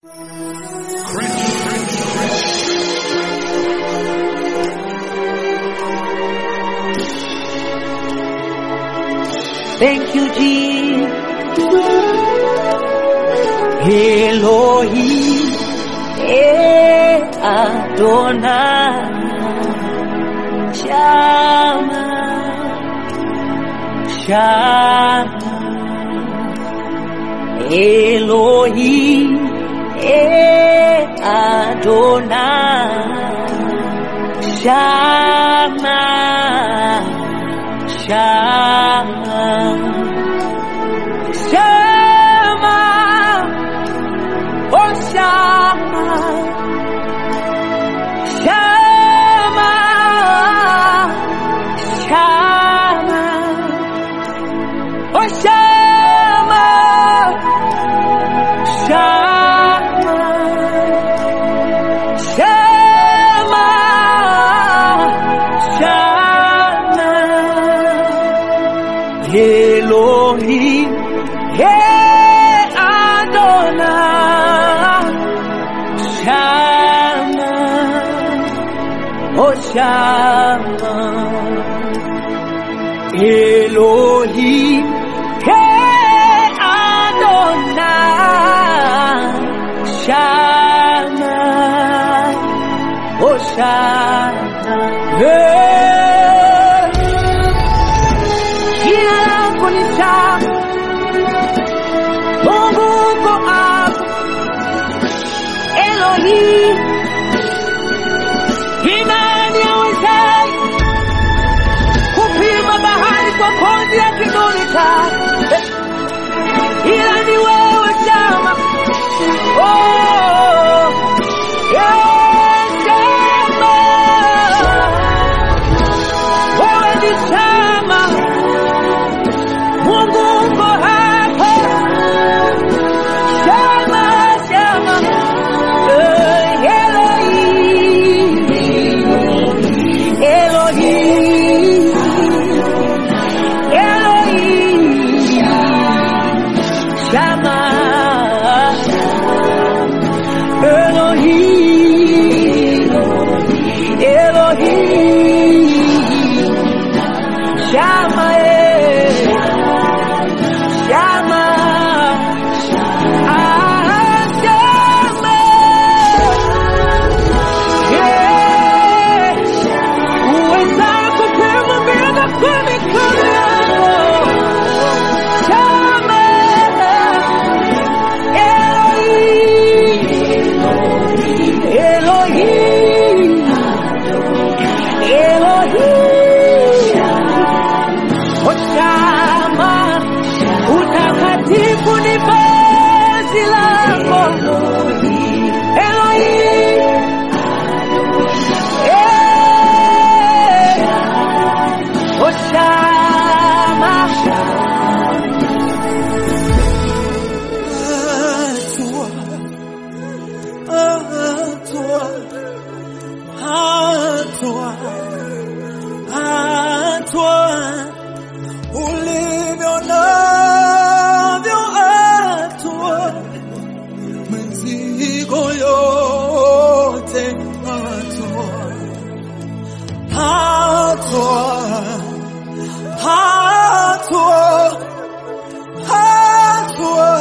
Thank you, Jesus. Elohim, eh, Adonai, Shama, Shama, Elohim, eh, Adonai, Shama, Shama, Shama, oh Shama, Shama, Shama, oh Shama, Shama, Shama, Shama. Elohim, Hey Adonai, Shama, Oh Shama, Elohim, Hey Adonai, Shama, Oh Shama, Hey. Jina lako ni sawa, Mungu uko hapa, Elohim. Imani yawezaye kupima bahari kwa konzi ya kidole chake, ila ni wewe Shama. Oh, yeah, Shama. Wewe ni Shama. Mungu uko hapa, Shama, Shama, Eh, Elohim, Elohim, Elohim, Shama, Elohim, Elohim, Shama, eh. Shama, ah, Shama, yeah. Uweza kupima mbingu kwa mikono yako. Shama, Elohim, Elohim, Elohim. Oshama, utakatifu ni vazi lako. Elohim, eh, Oshama, Hatua, hatua, hatua, ulivyo navyo hatua, mizigo yote hatua, hatua, hatua, hatua,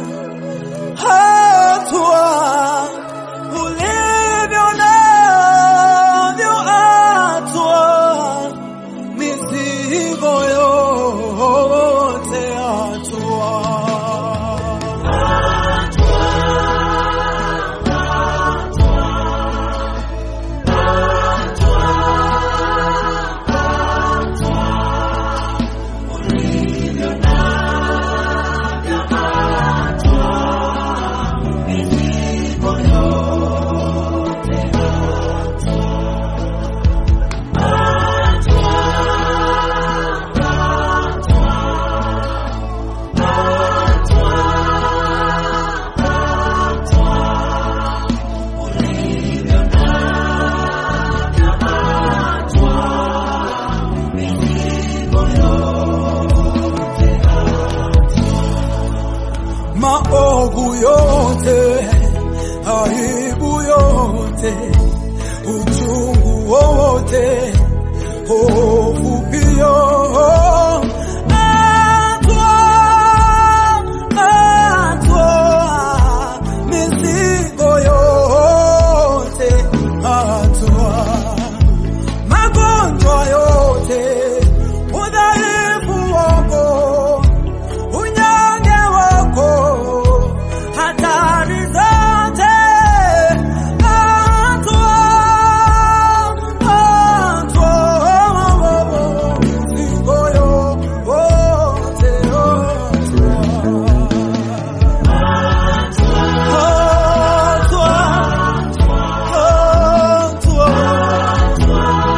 hatua, ulivyo navyo hatua, mizigo yote hatua. maovu yote yote, uchungu wowote, hofu pia. Atwaa, atwaa mizigo yote, atwaa magonjwa yote, udhaifu wako, unyonge wako, hatari zote, atwaa, atwaa mizigo yote, atwaa, atwaa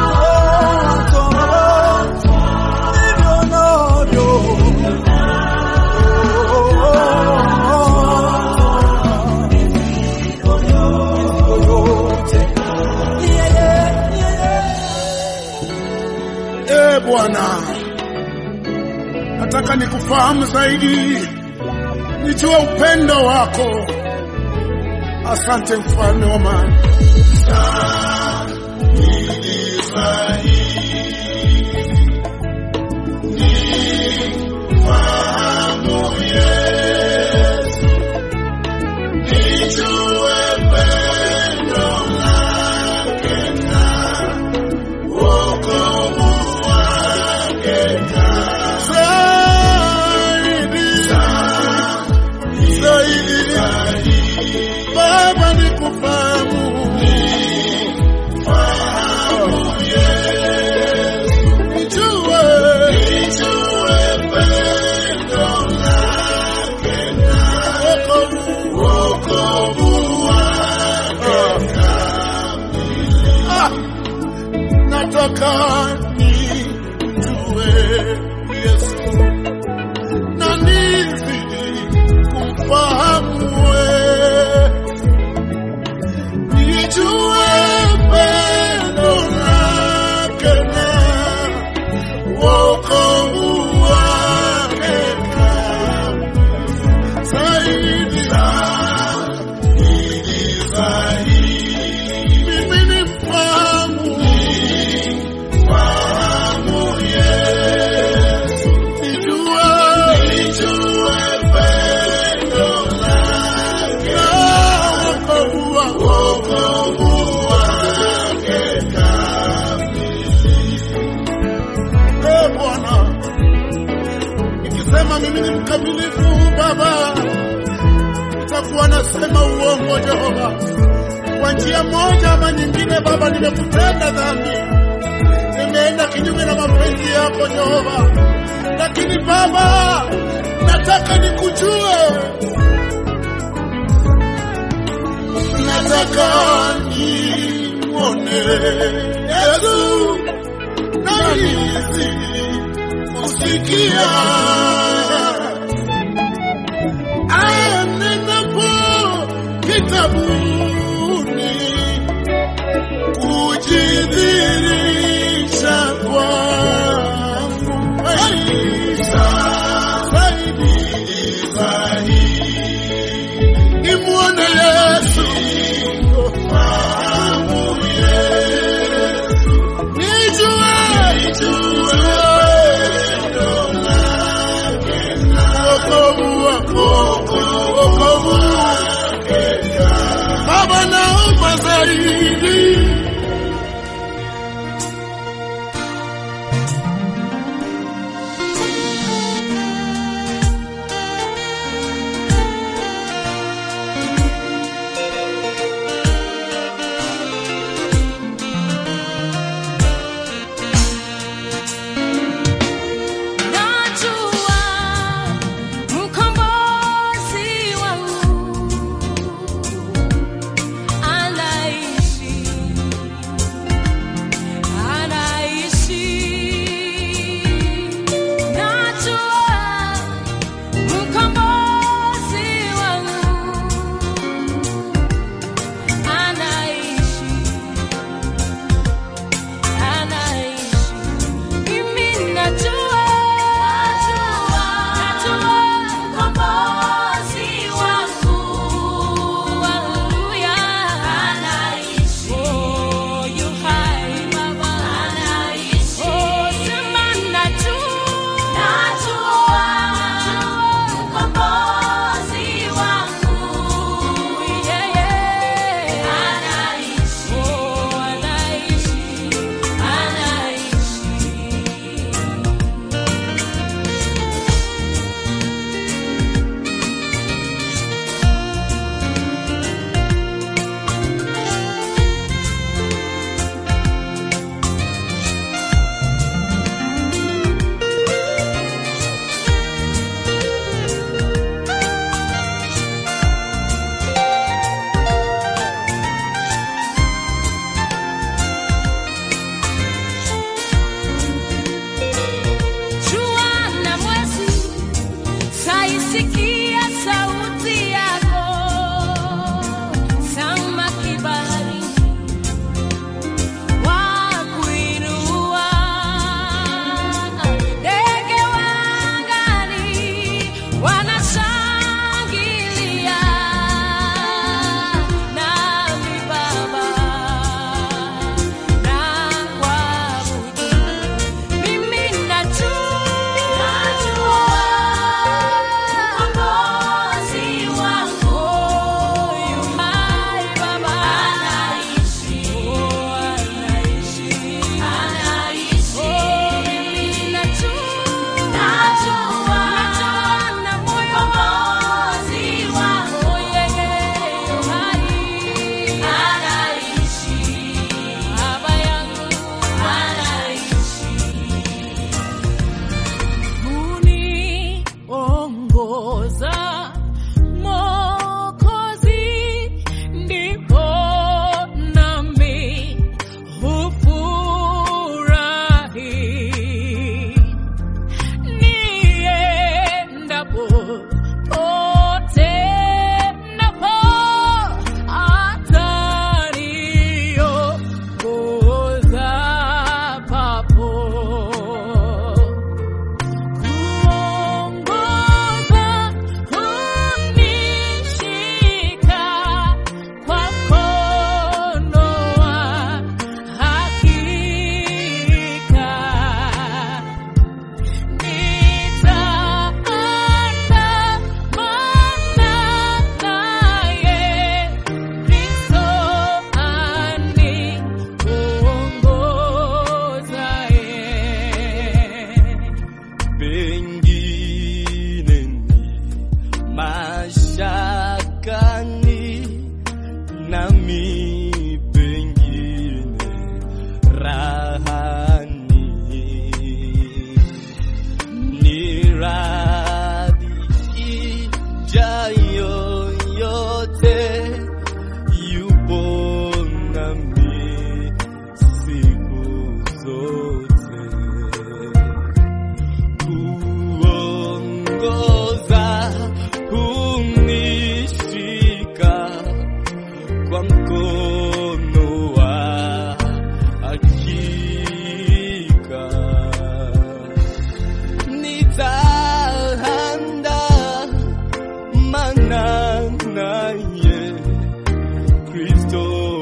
E Bwana, nataka nikufahamu zaidi, nijue upendo wako. Asante mfalme wa amani. Zaidi, zaidi, Baba nikufahamu. Nijue, wokovu Ah, nataka nijue Yesu na nizidi kumfahamu wewe, nijue pendo lake na wokovu wake zaidi zaidi zaidi, mimi nimfahamu fahamu Yesu, nijue nijue pendo lake na wokovu wake wokovu wake E Bwana, nikisema mimi ni mkamilifu Baba, nitakuwa nasema uongo Jehova. Kwa njia moja ama nyingine, Baba, nimekutenda dhambi, nimeenda kinyume na mapenzi yako Jehova, lakini Baba, nataka nikujue, nataka nimwone Yesu nahisi kusikia anenapo kitabuni kujidhirisha kwangu maisha zaidi zaidi nimwone Yesu fahamu Yesu nijue nijue wokovu wako wokovu kwa mkono wa hakika nitahanda mana naye Kristo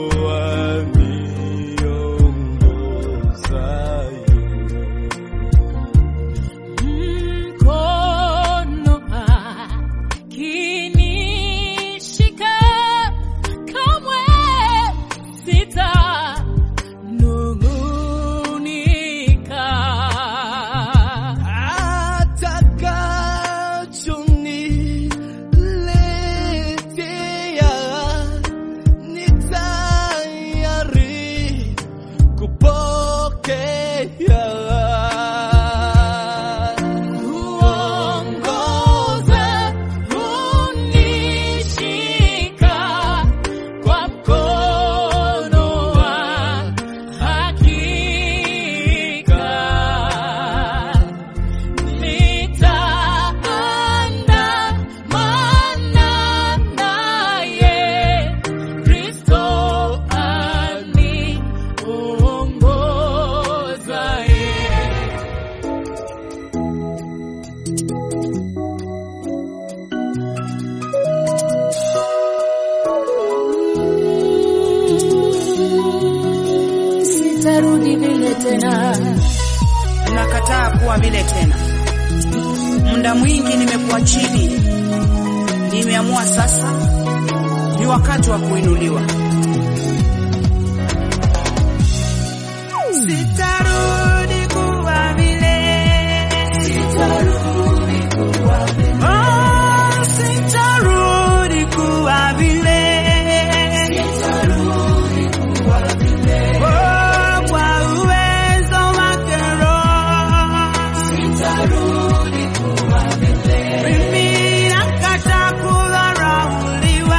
aniongozaye mkono akinishika kamwe sitanung'unika atakachoniletea ni tayari kupokea Uongoze unishika kwa mkono wa hakika nitaandamana naye Kristo aniongozaye sitarudi vile tena. nakataa kuwa vile tena. Muda mwingi nimekuwa chini, nimeamua sasa ni wakati wa kuinuliwa. Sitarudi kuwa vile, sitarudi kuwa vile, oh, sitarudi kuwa vile, sitarudi kuwa vile, oh, kwa uwezo wake Roho, sitarudi kuwa vile, mimi nakataa kudharauliwa,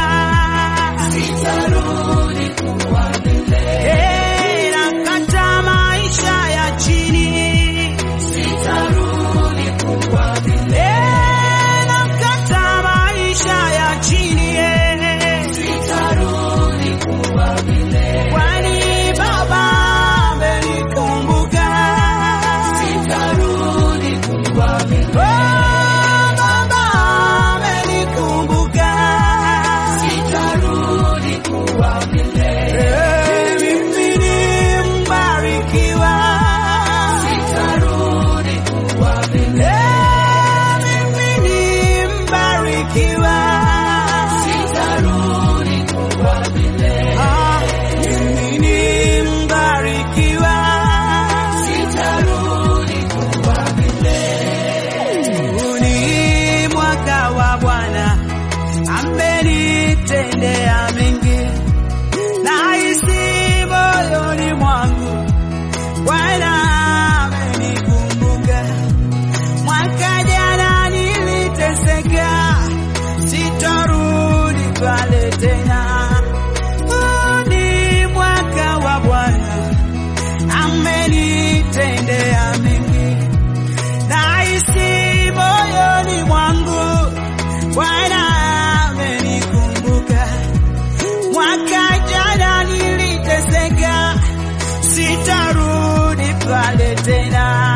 sitarudi kuwa vile, hey, nakataa maisha ya chini, sitarudi kuwa vile, hey, nakataa maisha ya chini, hey, sitarudi kuwa vile, kwani Baba amenikumbuka, sitarudi kuwa vile, oh, Baba amenikumbuka, sitarudi kuwa vile, hey, mimi ni mbarikiwa, sitarudi kuwa vile, hey, mimi ni mbarikiwa, sitarudi kuwa vile, ah, mimi ni mbarikiwa, sitarudi kuwa vile. Huu ni mwaka wa Bwana, amenitendea mengi, nahisi moyoni mwangu Bwana amenikumbuka. Mwaka jana niliteseka, sitarudi pale tena. Huu ni mwaka wa Bwana, amenitendea mengi, nahisi moyoni mwangu Bwana amenikumbuka. Mwaka jana niliteseka, sitarudi pale tena.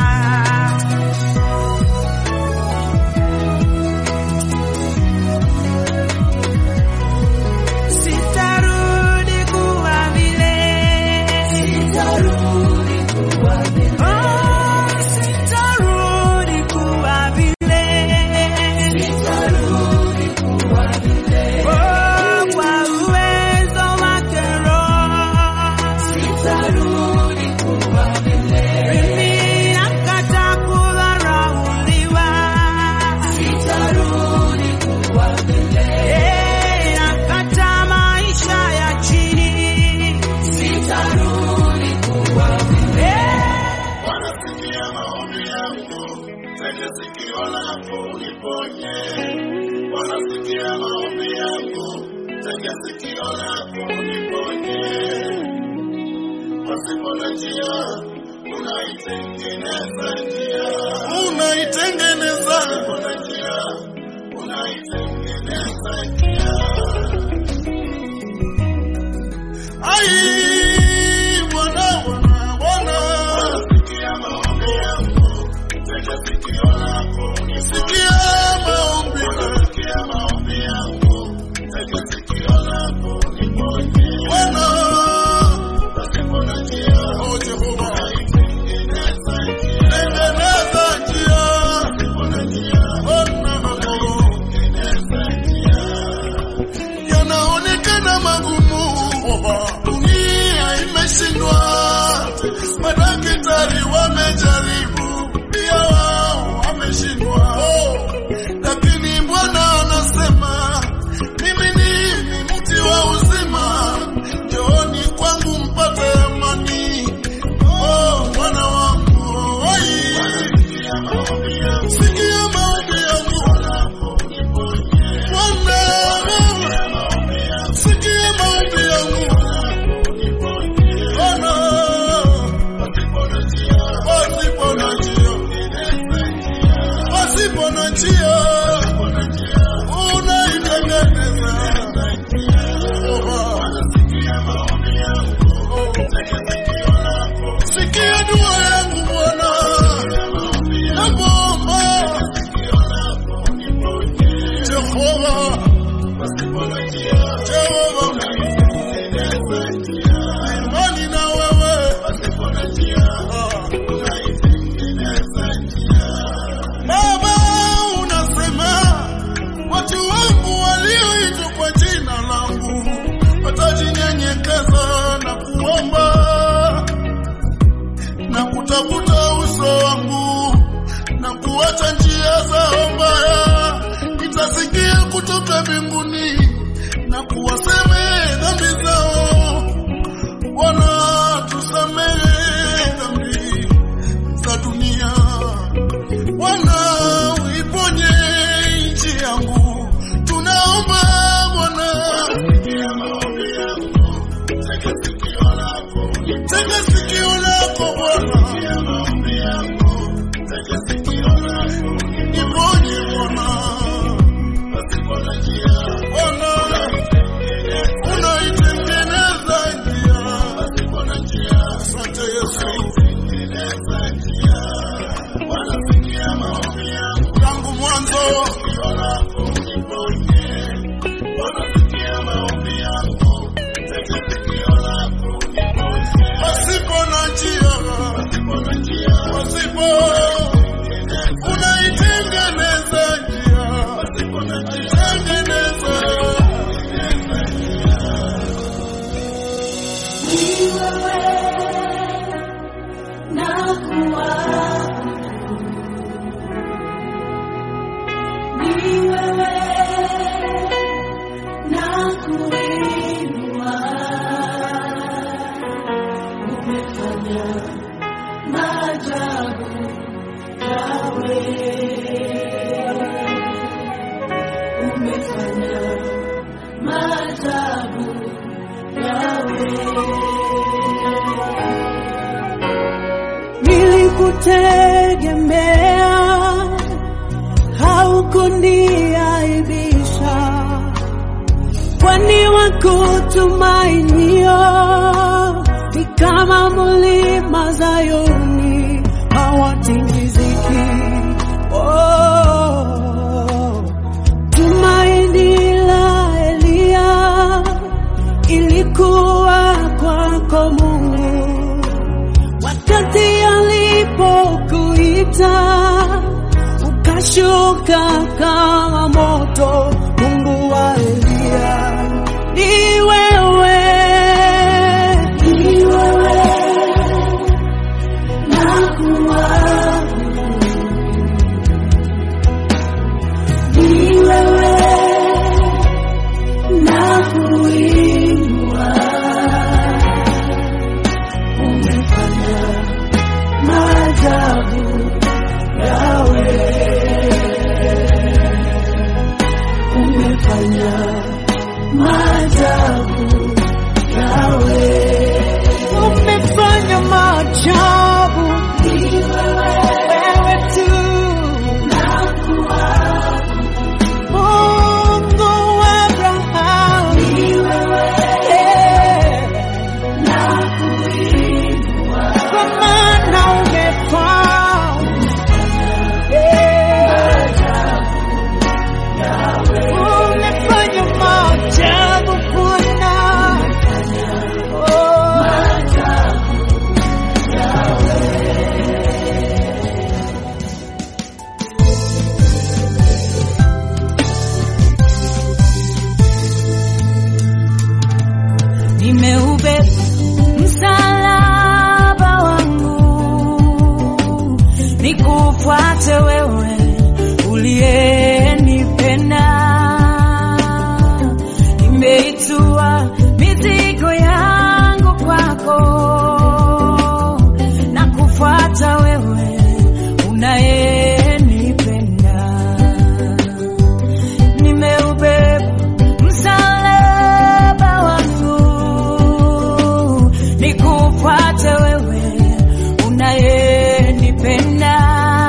Sitarudi kuwa vile, sitarudi kuwa vile, oh, sitarudi kuwa vile, sitarudi kuwa vile, oh, kwa uwezo wake Roho, sitarudi kuwa vile, mimi nakataa kudharauliwa, sitarudi kuwa vile, hey, nakataa maisha ya chini, sitarudi kuwa vile. Wanasikia maombi yangu, tega sikio lako uniponye. Wanasikia maombi yangu, tega sikio lako uniponye. Pasipo na njia, unaitengeneza njia, unaitengeneza. Pasipo na njia, unaitengeneza njia. kwenda mbinguni na kuwasamehe dhambi zao. Bwana, tusamehe dhambi za dunia. Bwana, uiponye nchi yangu, tunaomba Bwana. Tega sikio lako Bwana, niponye Bwana. Bwana, unaitengeneza njia. Asante Yesu. Tangu mwanzo pasipo na njia, pasipo unaitengeneza njia, tengeneza Nilikutegemea, haukuniaibisha, kwani wakutumainio ni kama mlima Zayuni hawatingiziki. Oh, tumaini la Eliya ilikuwa kwako Mungu wakati alipokuita ukashuka kama moto. Mungu wa Eliya ni wewe, ni wewe nakuabudu, ni wewe nakuinua umefanya maajabu yawe, umefanya maajabu yawe, umefanya maajabu wewe tu Mungu wa Abrahamu Yeah. kwa maana umefanya umefanya maajabu Bwana. Oh. nimeubeba msalaba wangu nikufuate wewe uliyenipenda nimeitua mizigo yangu kwako na kufuata wewe unayenipenda nimeubeba msalaba wangu nikufuate wewe unayenipenda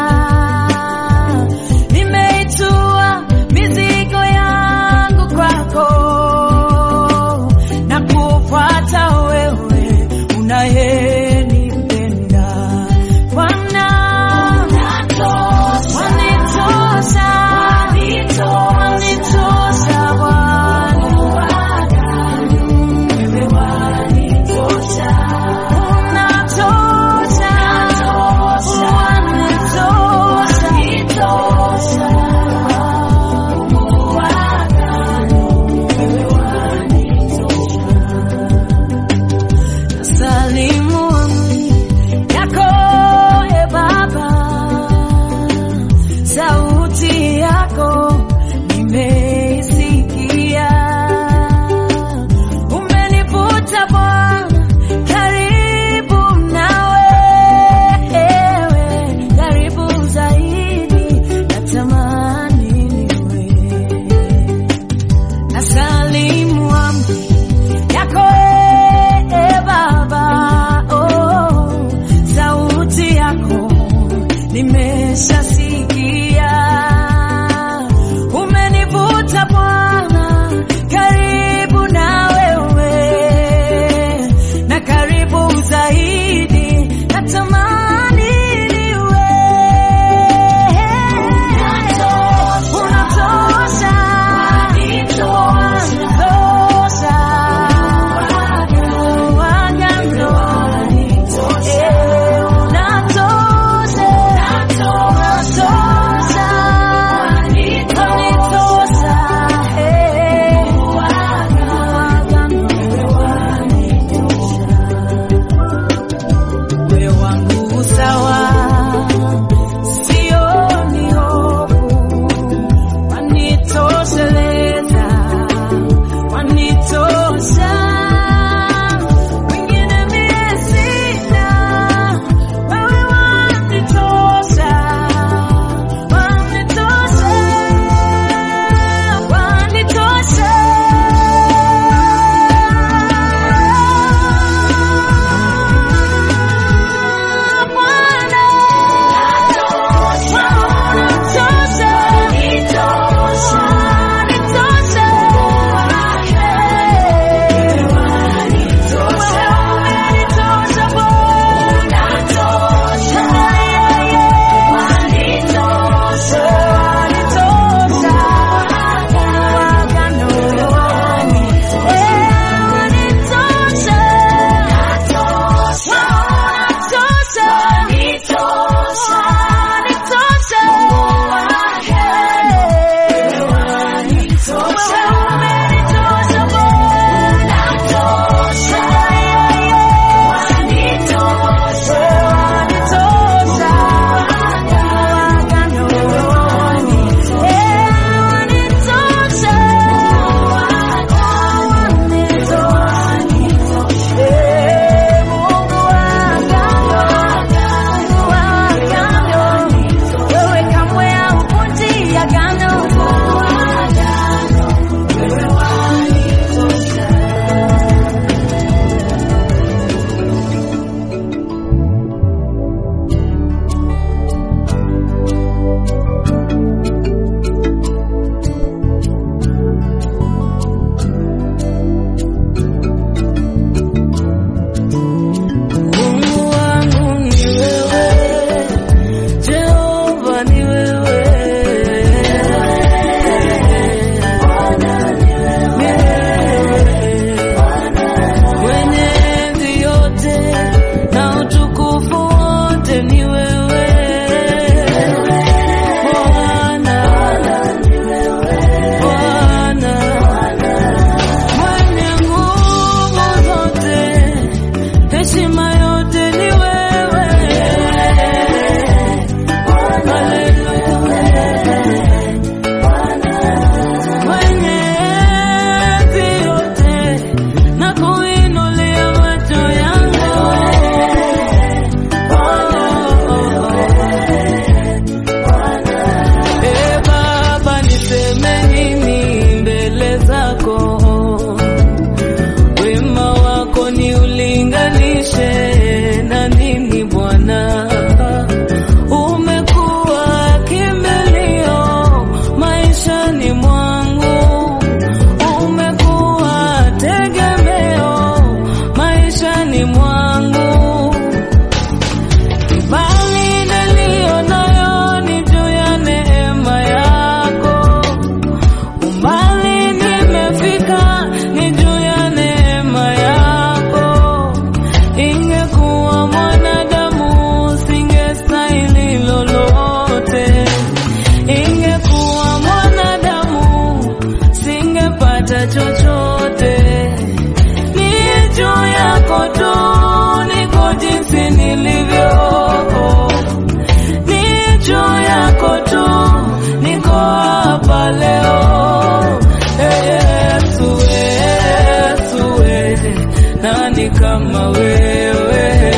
nimeitua mizigo yangu kwako na kufuata wewe unayenipenda Bwana nani kama wewe?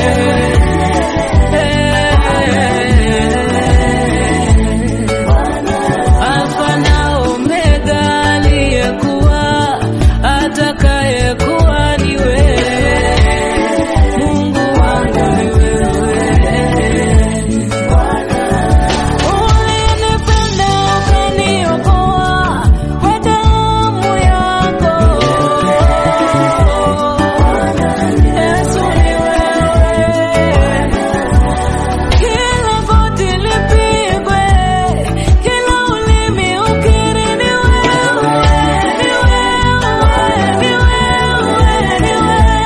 Alfa na Omega, aliyekuwa atakayekuwa ni wewe. Mungu wangu ni wewe. Ulinipenda ukaniokoa kwa damu yako. Yesu ni wewe. Kila goti lipigwe, kila ulimi ukiri ni wewe, ni wewe, ni wewe, ni wewe.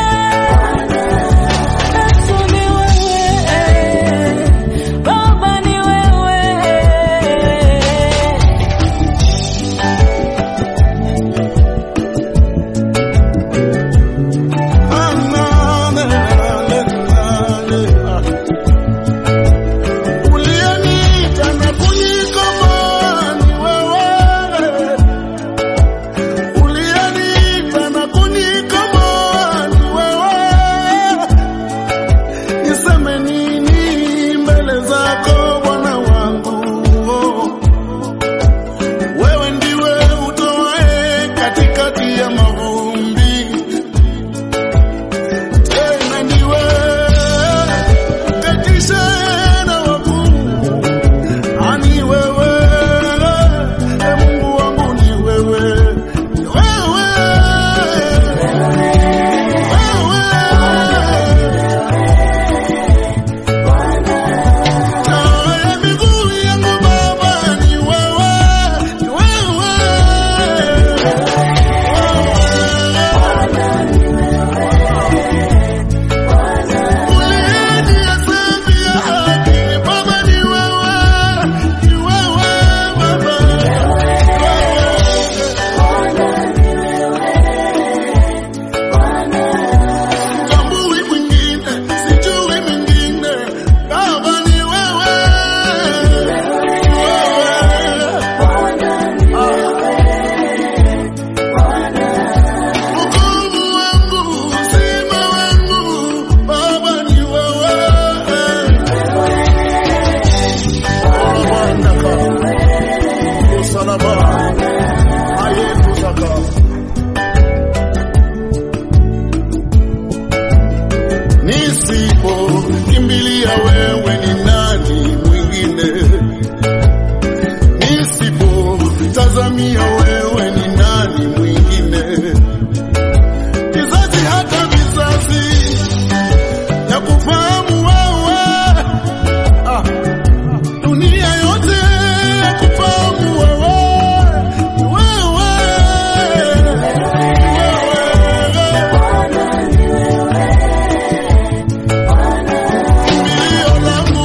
Yesu ni wewe, Baba ni wewe. Uliyeniita na kunikomboa ni wewe. Uliyeniita na kunikomboa ni wewe. Niseme nini mbele zako Bwana wangu? Wewe ndiwe utoae katikati ya mavumbi tena ndiwe uketishe na wakuu. Ani wewe, e Mungu wangu ni wewe, ni wewe, wewe. Taa ya miguu yangu Baba ni wewe, ni wewe, Uliyeniambia haki, Baba ni wewe, ni wewe Baba. Sitambui mwingine, sijui mwingine, Baba ni wewe, ni wewe. Wokovu wangu, uzima wangu, Baba ni wewe. Obandaka, usalama, ayekuzaka. Nisipo kimbilia wewe ni nani mwingine? Nisipo tazamia wewe ni nani mwingine? Kizazi hata vizazi ya kufahamu wewe, ah, dunia yote ya kufahamu wewe, wewe, wewe. Kimbilio langu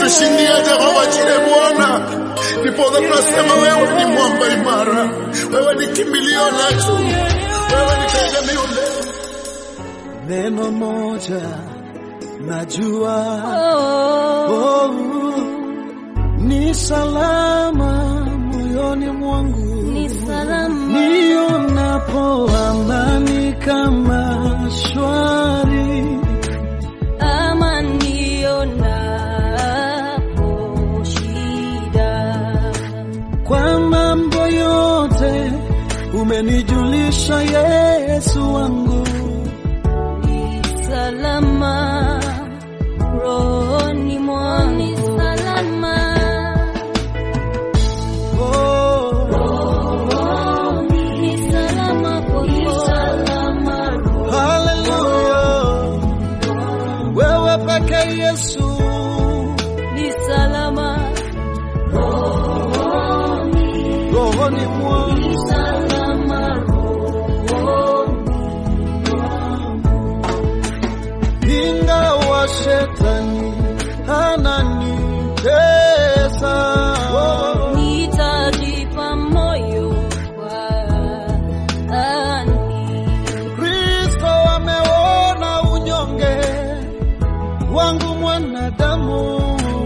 umetushindia Jehova Jire Bwana, ndiposa tunasema wewe ni mwamba imara, wewe ni kimbilio letu, wewe ni tegemeo letu. Neno moja najua Oh, oh, ni salama moyoni mwangu ni salama. nionapo amani kama shwari Ama nionapo shida. kwa mambo yote umenijulisha Yesu wangu Ni salama rohoni mwangu. Ni salama. oh, Ni salama kwako. haleluya wewe peke Yesu Ni salama. rohoni mwangu ingawa shetani ananitesa Nitajipa moyo kwani Kristo ameona unyonge wangu mwanadamu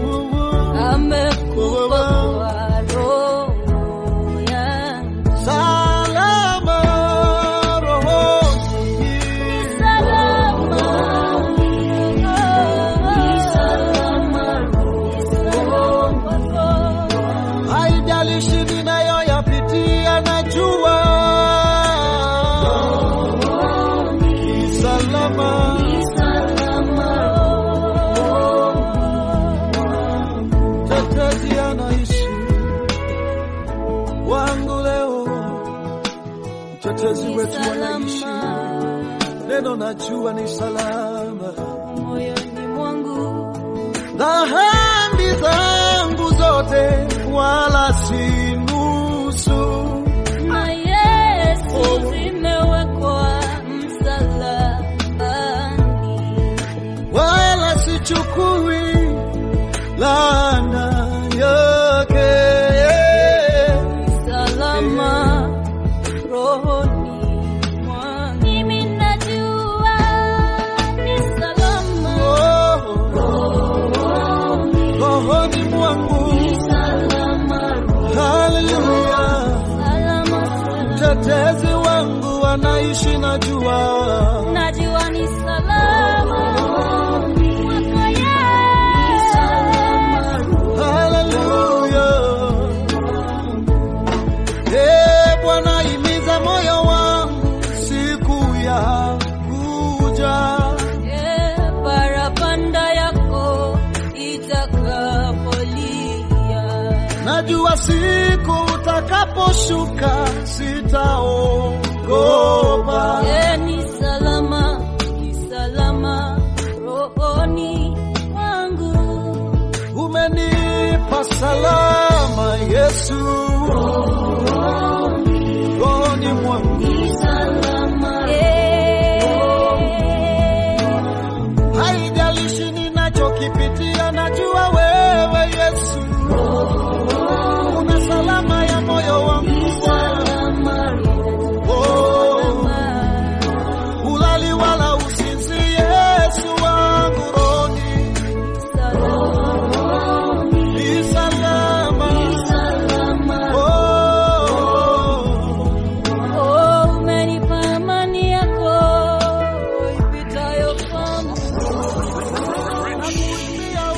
amekufa kwa roho yangu. salama rohoni Salama. haijalishi ninayoyapitia najua ni salama tetezi anaishi wangu leo mtetezi wetu anaishi neno najua ni salama Moyoni mwangu dhambi zangu zote wala si nusu na Yesu zimewekwa msalabani. wala sichukui laana yake salama rohoni mwangu. Mimi najua ni salama Oh, rohoni mwangu haleluya salama salama. mtetezi wangu anaishi najua Najua ni salama kwako Yesu. haleluya Eh, Bwana imiza moyo wangu siku ya kuja Eh, parapanda yako itakapolia najua siku utakaposhuka sitaogopa Eh, ni salama ni salama rohoni mwangu umenipa salama Yesu rohoni mwangu Eh, haijalishi ninachokipitia najua wewe Yesu una salama ya moyo wangu oh, ulali wala usinzi Yesu wangu rohoni ni salama oh, Oh, umenipa amani yako ipitayo fahamu. nakuimbia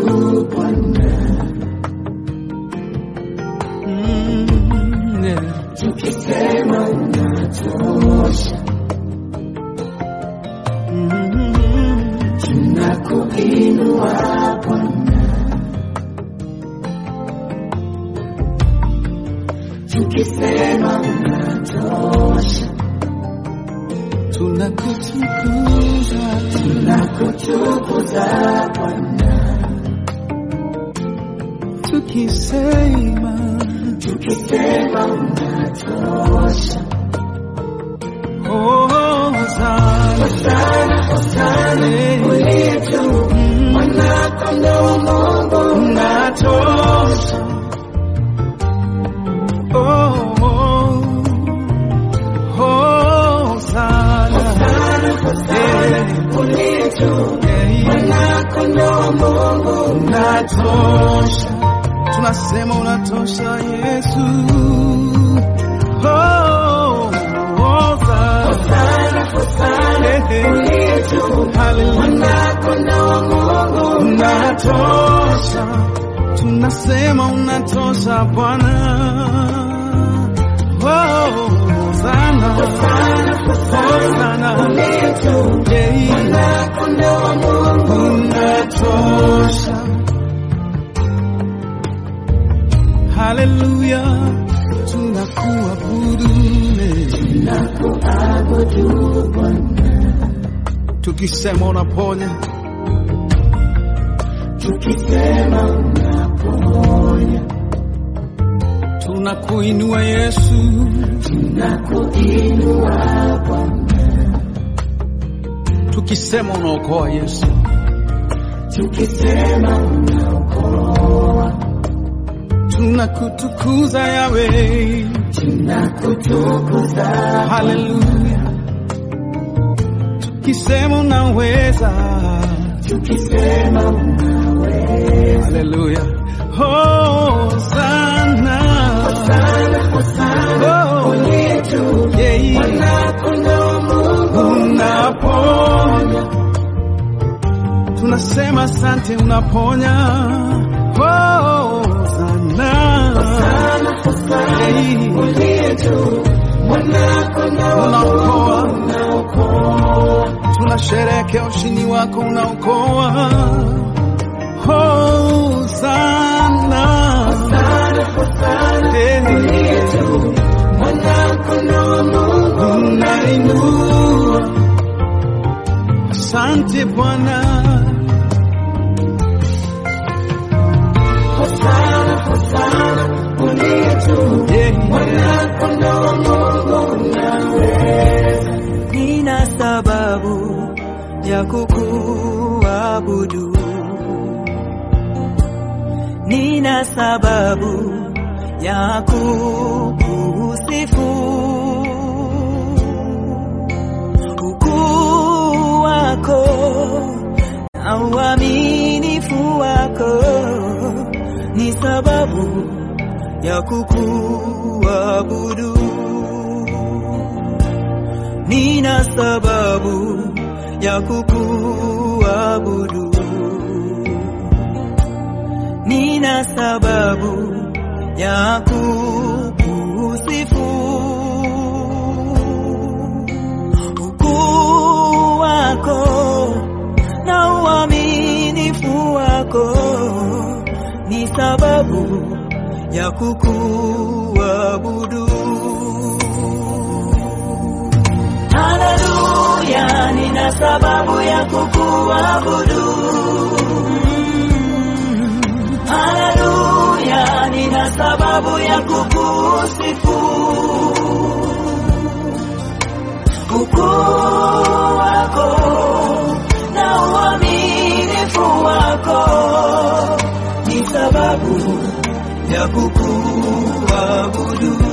Mm, yeah. Mm, tunakutukuza tukisema oh, Hosana, unatosha oh, oh, Hosana, Eh, unatosha tunasema unatosha Yesu Oh, Hosana. Eh, eh. Hallelujah. unatosha tunasema unatosha Bwana Oh, Hosana. Hosana. Yeah. unatosha haleluya tunakuabudu tukisema unaponya tunakuinua yesu tukisema unaokoa yesu tunakutukuza yawe haleluya tukisema unaweza haleluya hosana Oh, yeah. unaponya tunasema asante unaponya hosana unaokoa tunasherekea ushindi wako unaokoa hosana unainua asante bwana nina sababu ya kukuabudu, nina sababu ya kukusifu. Ukuu wako na uaminifu wako ni sababu ya kukuabudu nina sababu ya kukuabudu, nina sababu ya kukusifu. Ukuu wako na uaminifu wako ni sababu ya kukuabudu. Haleluya, nina sababu ya kukuabudu. Haleluya, nina sababu ya kukusifu. Ukuu wako na uaminifu wako ni sababu ya kukuabudu.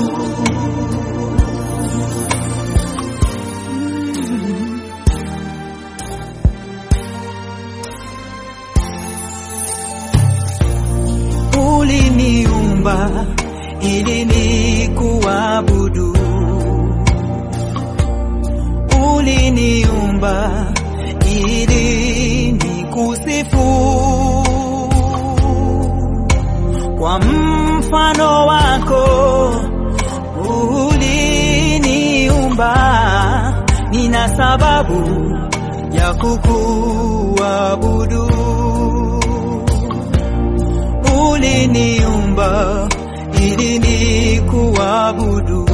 uliniumba ili nikuabudu, uliniumba ili nikusifu. sababu ya kukuabudu. Uliniumba ili nikuabudu,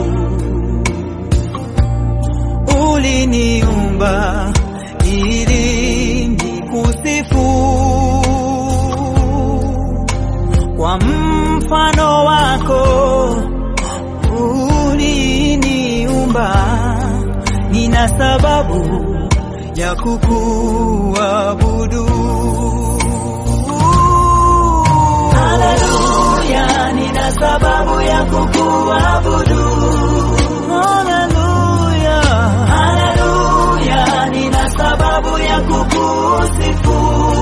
uliniumba ili nikusifu kwa mfano wako uliniumba, nina sababu ya kukuabudu. Haleluya, nina sababu ya kukuabudu. Haleluya, haleluya, nina sababu ya kukusifu.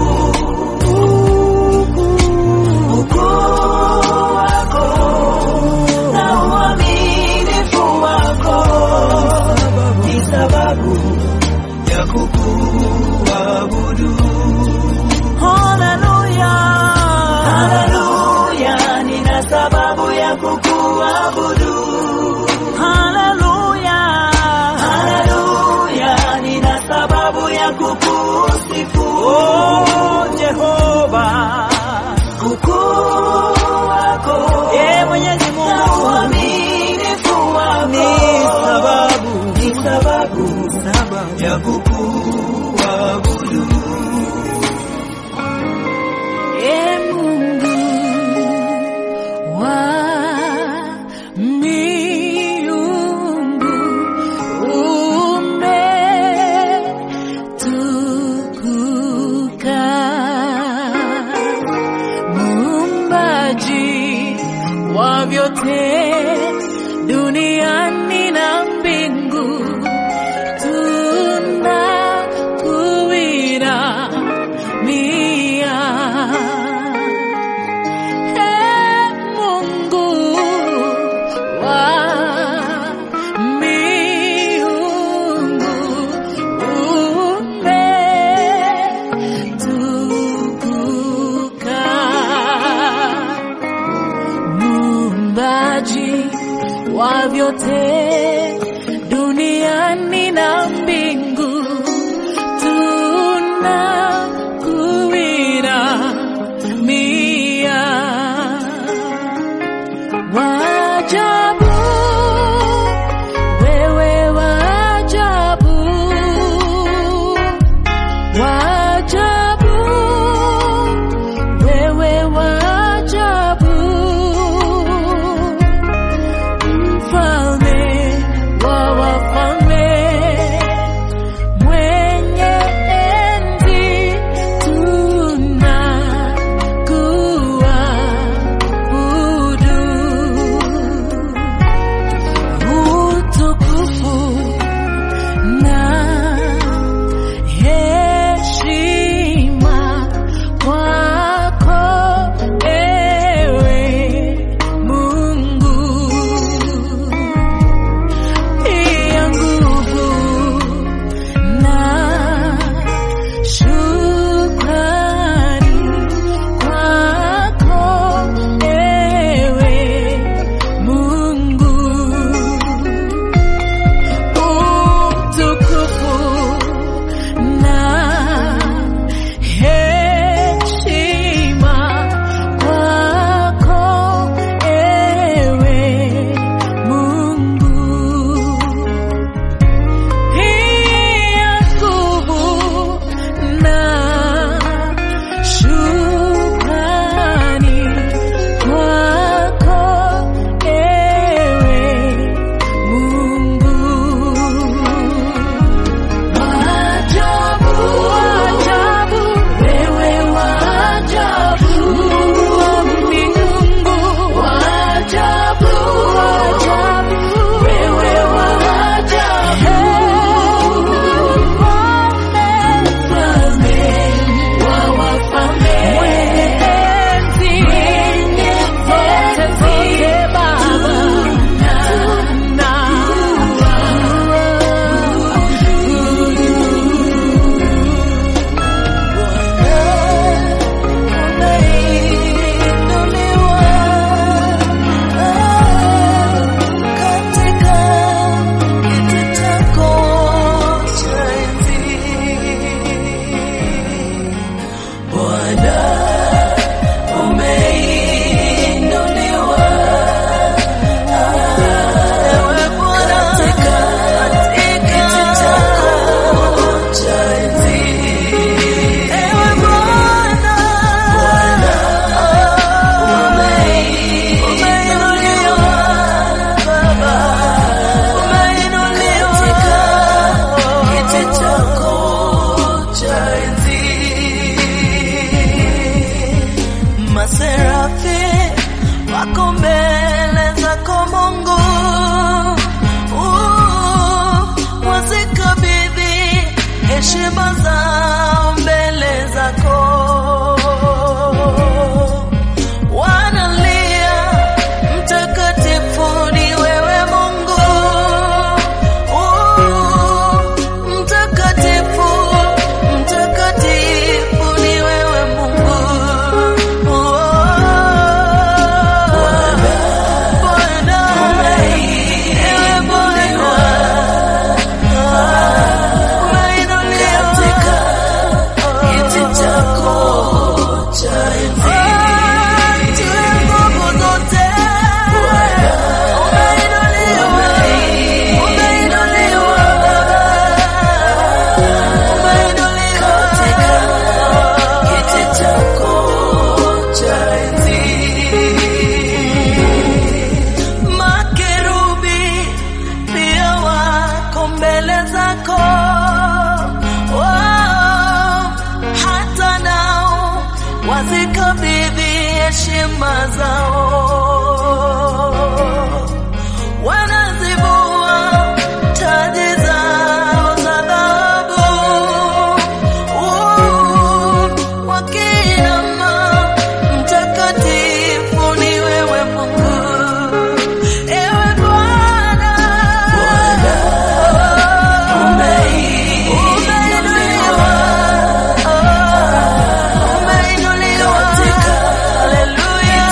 Ukuu wako na uaminifu wako ni sababu ya kukuabudu. Haleluya, haleluya, nina sababu ya kukuabudu. Haleluya, haleluya, nina sababu ya kukusifu. Oh, Jehova, ukuu wako, e Mwenyezi Mungu, na uaminifu wako ni sababu, ni sababu, sababu ya kukuabudu. E Mungu wa miungu, umetukuka, muumbaji wa vyote duniani na mbingu tunakuinamia. Ee Mungu wa miungu, umetukuka muumbaji wa vyote duniani na mbingu tunakuinamia. Wajabu, wewe wajabu, wajabu, wewe wajabu mfalme wa wafalme, mwenye enzi heshima zao mbele zako wanalia mtakatifu ni wewe Mungu Uh, mtakatifu mtakatifu ni wewe Mungu Uh, Bwana ewe Bwana umeinuliwa kiti chako cha enzi Juu nguvu zote umeinuliwa umeinuliwa umeinuliwa kiti chako cha enzi makerubi pia wako mbele zako Wao, hata nao wazikabidhi heshima zao wanazivua taji zao za dhahabu Uh, wakinama mtakatifu ni wewe Mungu ewe Bwana umeinuliwa umeinuliwa haleluya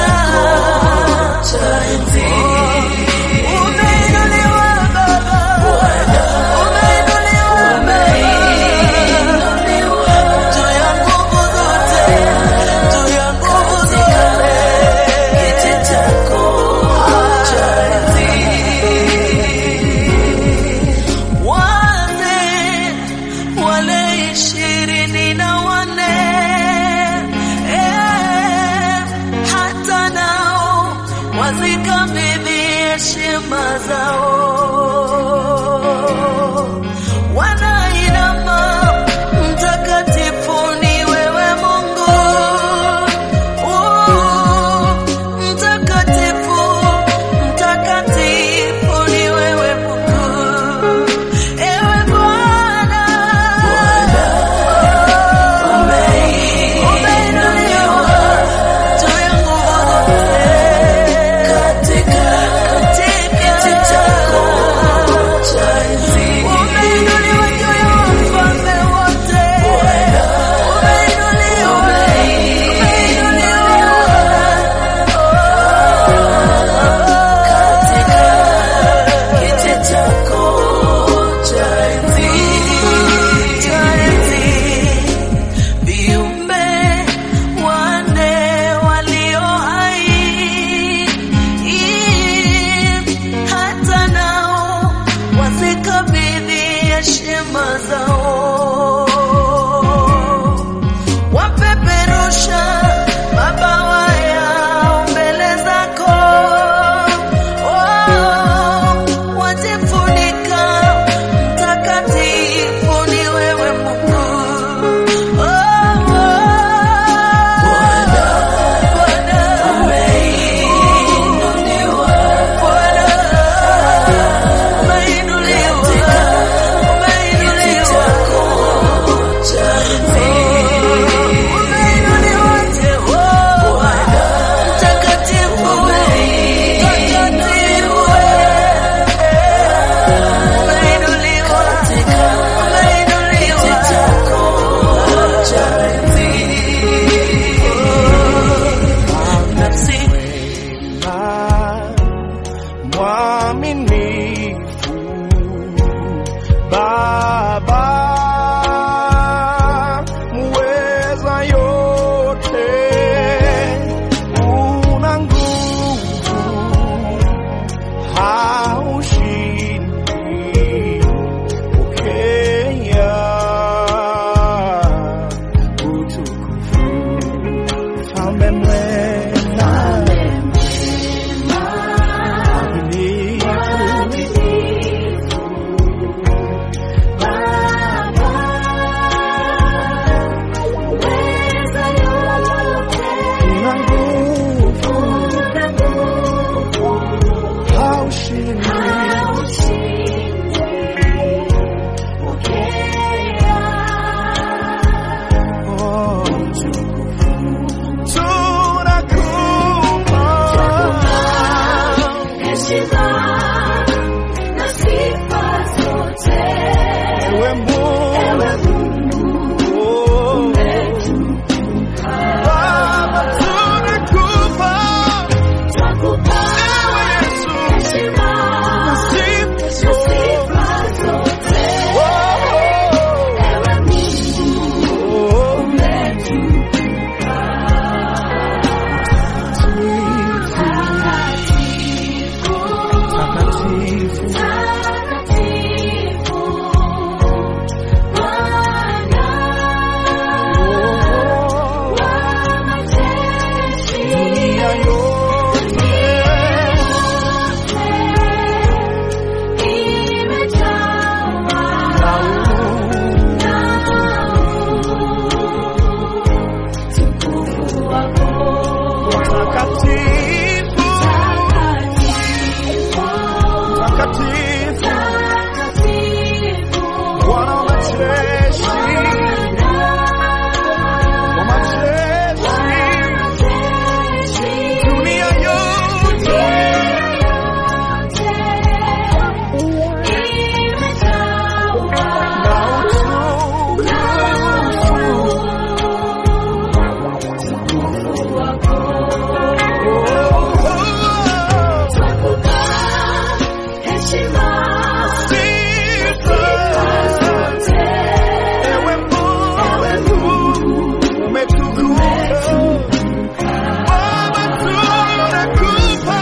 umeinuliwa Baba umeinuliwa Baba juu ya nguvu zote juu ya nguvu zote kiti chako cha enzi wale wale ishirini na wane eh, hata nao wazikabidhi heshima zao wanainama mtakatifu ni wewe Mungu Uh, mtakatifu mtakatifu ni wewe Mungu ewe Bwana umeinuliwa juu ya nguvu zote katika kiti chako Takatifu, takatifu, Bwana wa majeshi, wa majeshi, dunia yote na utukufu. Ewe Mungu, umetukuka. Baba, tunakupa.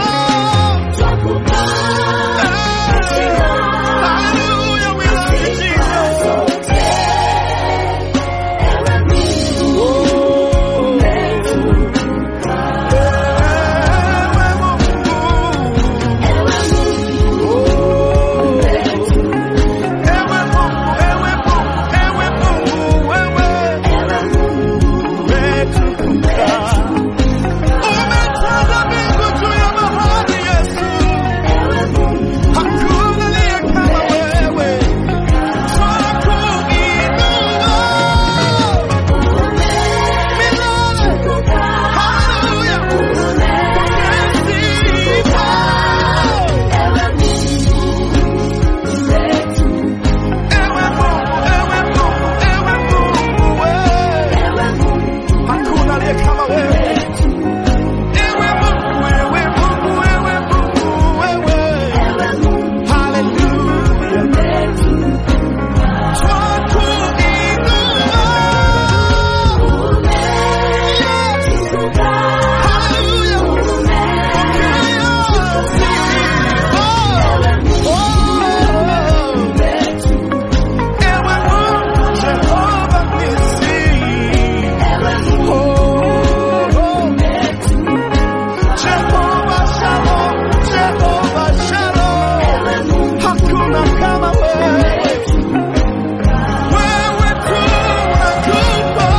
Hallelujah, we love you, Jesus. Ewe Mungu. Ewe Mungu, ewe Mungu, ewe Mungu, wewe umetukuka. Umetanda mbingu juu ya bahari, Yesu. Hakuna aliye kama wewe. Twakuinua milele. Hallelujah. Pokea sifa. Ewe Mungu, ewe Mungu, ewe Mungu, wewe. Hakuna aliye kama wewe. Ewe Mungu, ewe Mungu, ewe Mungu, wewe. Hallelujah. Twakuinua. Hallelujah. Pokea sifa. Oh. Ewe Mungu, Jehova Nisi. Oh. Jehova Shalom, Jehova Shalom. Hakuna kama wewe. Wewe tu unakufa.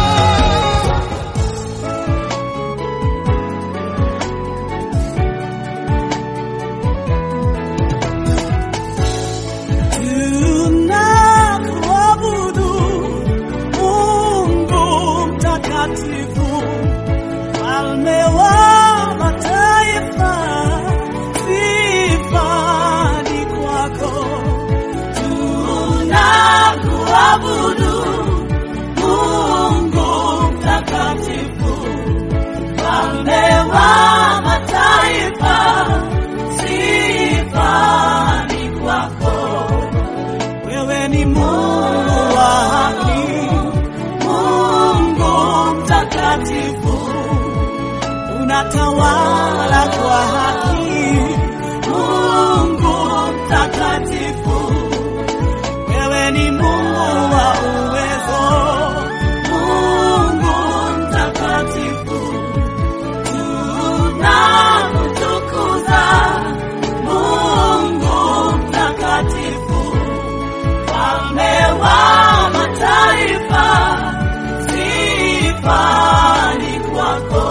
Tunakuabudu Mungu mtakatifu, mfalme wa mataifa, sifa ni kwako. Tunakuabudu Mungu mtakatifu, mfalme wa mataifa, sifa ni kwako. Wewe ni Mungu wa haki, Mungu mtakatifu, unatawala kwa haki, Mungu mtakatifu. Wewe ni Mungu wa uwezo, Mungu mtakatifu, tunakutukuza Mungu mtakatifu. Mfalme wa mataifa, sifa ni kwako.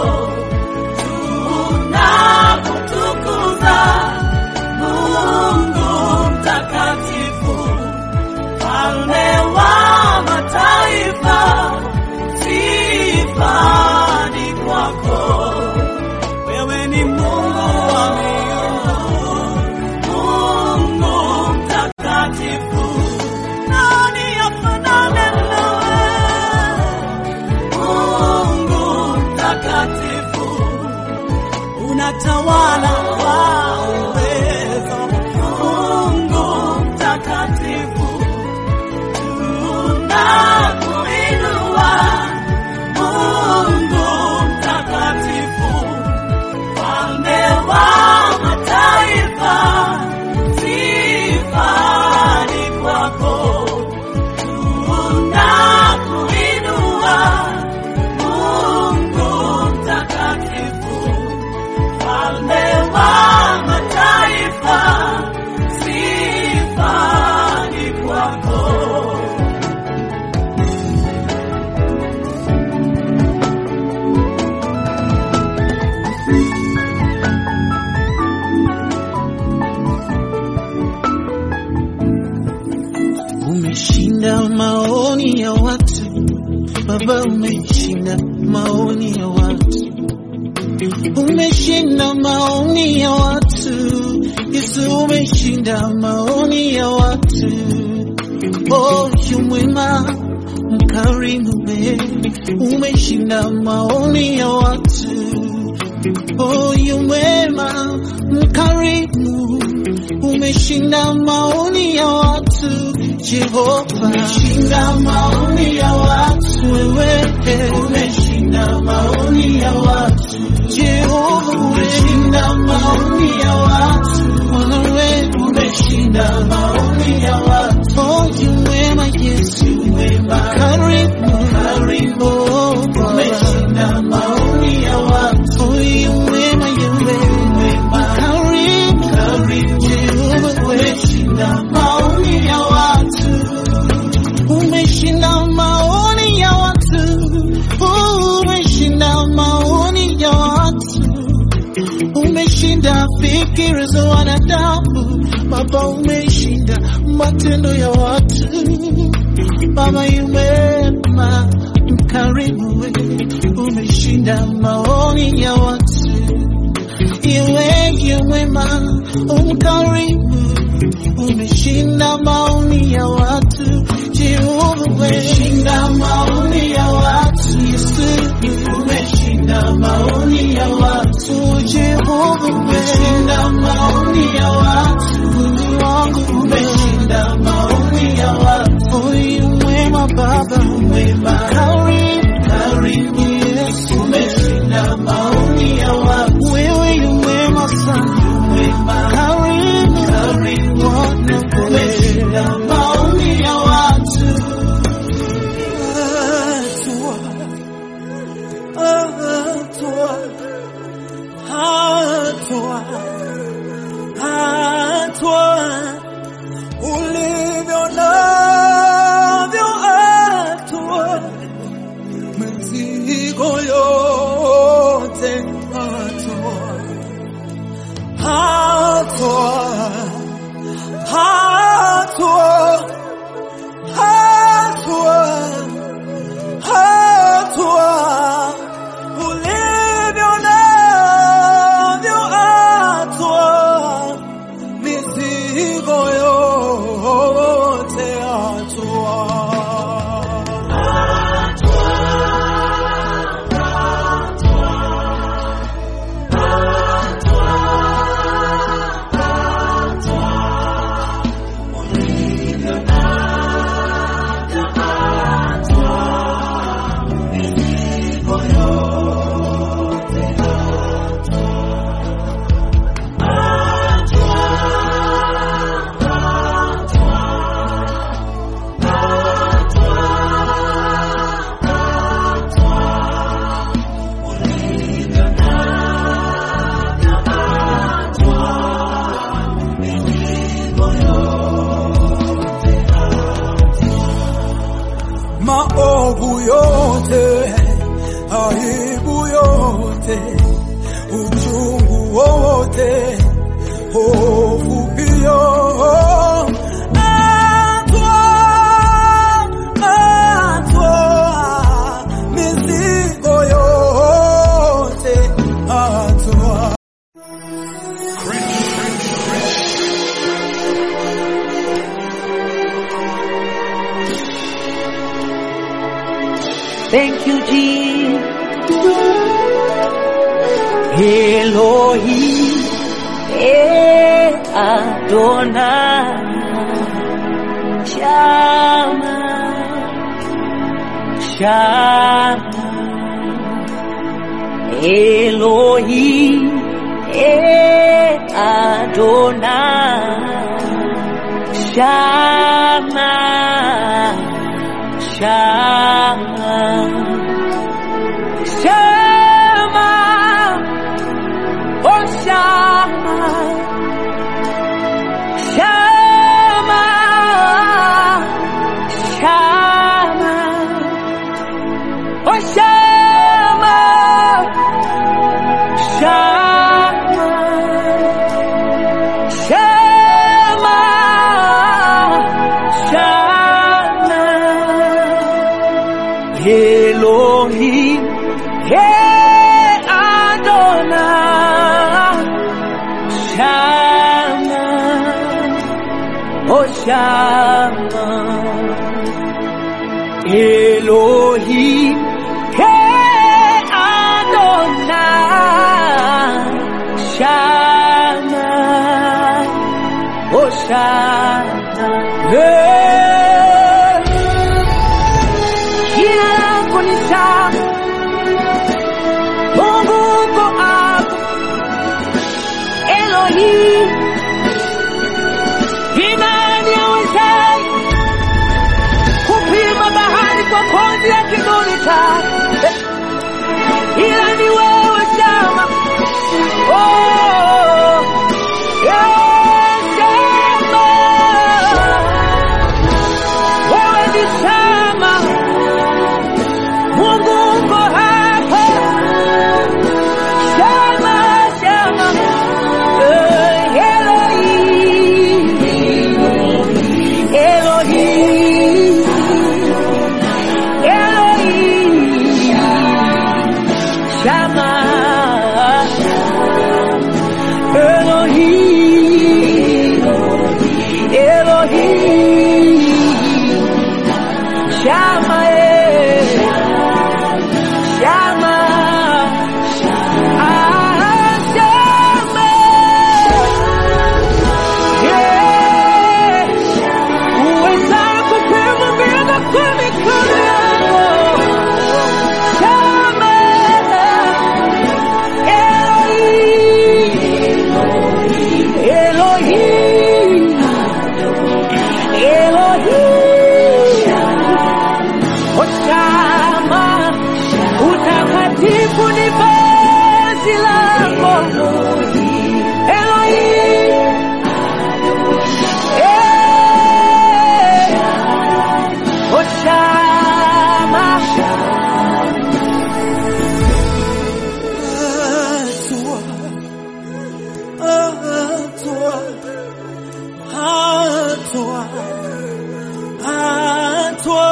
Tunakutukuza Mungu mtakatifu. Mfalme wa mataifa, sifa ni kwako. Wewe ni Mungu wa miungu, Mungu mtakatifu. Nani afanane nawe? Mungu mtakatifu, unatawala kwa uwezo. Mungu mtakatifu, tunakuinua. Mungu mtakatifu, mfalme wa mataifa, sifa ni kwako. Tunakuinua Mungu mtakatifu, mfalme wa Baba, umeshinda maoni ya watu, umeshinda maoni ya watu. Yesu, umeshinda maoni ya watu. Oh, yu mwema mkarimu, we umeshinda maoni ya watu. Oh, yu mwema mkarimu, umeshinda maoni ya watu. Jehova, umeshinda maoni ya watu. Wewe umeshinda maoni ya watu. Jehova, umeshinda maoni ya watu. Bwana, wewe umeshinda maoni ya watu. Oh, yu mwema Yesu, mwema karimu, karimu, umeshinda maoni ya watu. Oh, yu mwema Yewe, mwema karimu, karimu, Jehova, umeshinda maoni ya watu umeshinda maoni ya watu, umeshinda maoni ya watu, umeshinda fikira za wanadamu. Baba, umeshinda matendo ya watu. Baba, umema mkarimu, we umeshinda maoni ya watu. Iwe yu mwema umkarimu, umeshinda maoni ya watu. Jehova, umeshinda maoni ya watu. Yesu, umeshinda maoni ya watu. Jehova, umeshinda maoni ya watu. Mungu wangu, umeshinda maoni ya watu. Huyu mwema Baba, mwema karimu, karimu Yesu, umeshinda maoni ya watu. Wewe yu mwema sana, mwema karimu, karimu Bwana, umeshinda maoni ya watu. Hatua, hatua, hatua, hatua ulivyo navyo hatua, mizigo yote hatua, hatua, hatua, hatua, hatua ulivyo navyo hatua mizigo yote hatua. maovu yote, aibu yote, uchungu wote, hofu hiyo atwa, atwa, mizigo yote atwa. Thank you, Jesus. Elohim, eh, Adonai, Shama, Shama, Elohim, eh, Adonai, Shama, Shama, Shama, oh Shama, Shama, Shama, oh Shama, Shama, Shama, Shama. Hoshana. Eh, Jina lako ni tamu, Mungu uko hapa, Elohim. Ni nani awezaye kupima bahari kwa konzi ya kidole chake? Eh, Ila ni wewe Shama. Oh, yeah, Shama. Wewe ni Shama. Mungu uko hapa. Shama, Shama. Eh, Elohim. Elohim. Elohim. Shama. Elohim. Elohim. Shama. eh. Shama. Ah, Shama. Yeah. Uweza kupima mbingu kwa mikono yako. Shama. Elohim. Elohim. Elohim. Hoshama. Utakatifu ni vazi lako. Elohim. Eh. Hoshama. Hatua, hatua, hatua,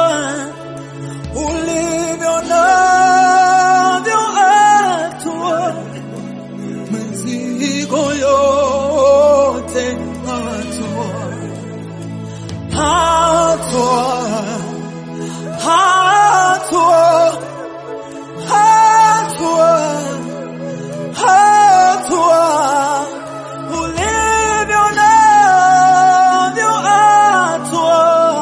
ulivyo navyo hatua, mizigo yote hatua, hatua, hatua, hatua hatua ulivyo navyo hatua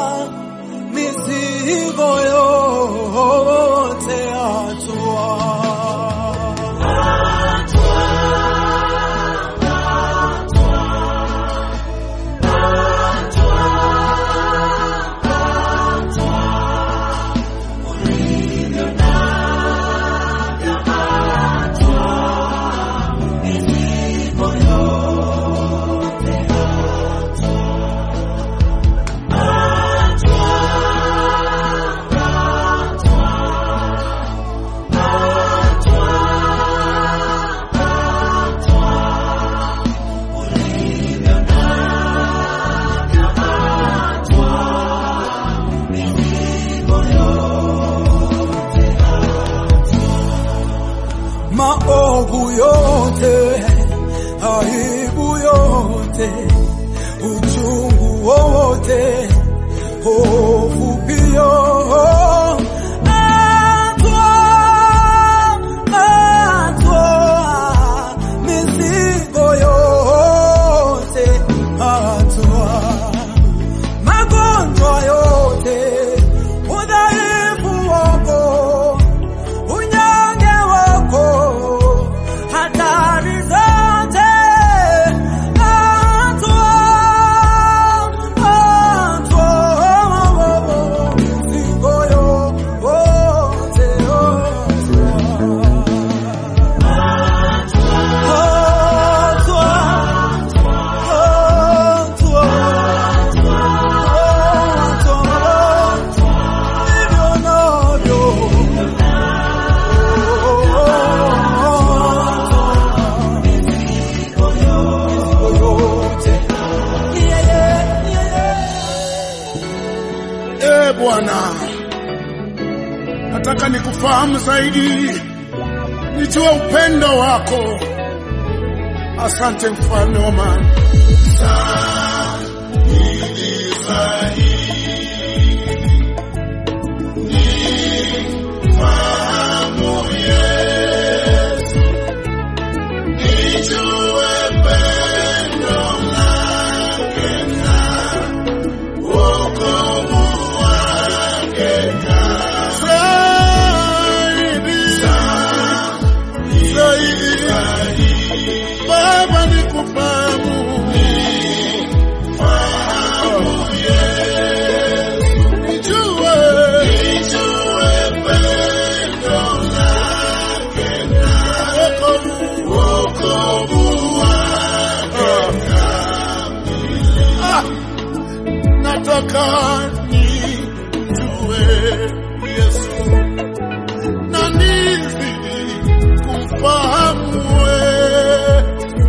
mizigo yote hatua maovu yote, aibu yote, uchungu wote, hofu pia. Atwa, atwa, mizigo yote, atwa magonjwa yote, udhaifu wako, unyonge wako, hatari zote, atwa, atwa, mizigo yote, atwa, atwa, E Bwana, nataka nikufahamu zaidi, nijue upendo wako. Asante mfalme wa amani. kufahamu nijue wokovu Ah, nataka nijue Yesu na nizidi kumfahamu wewe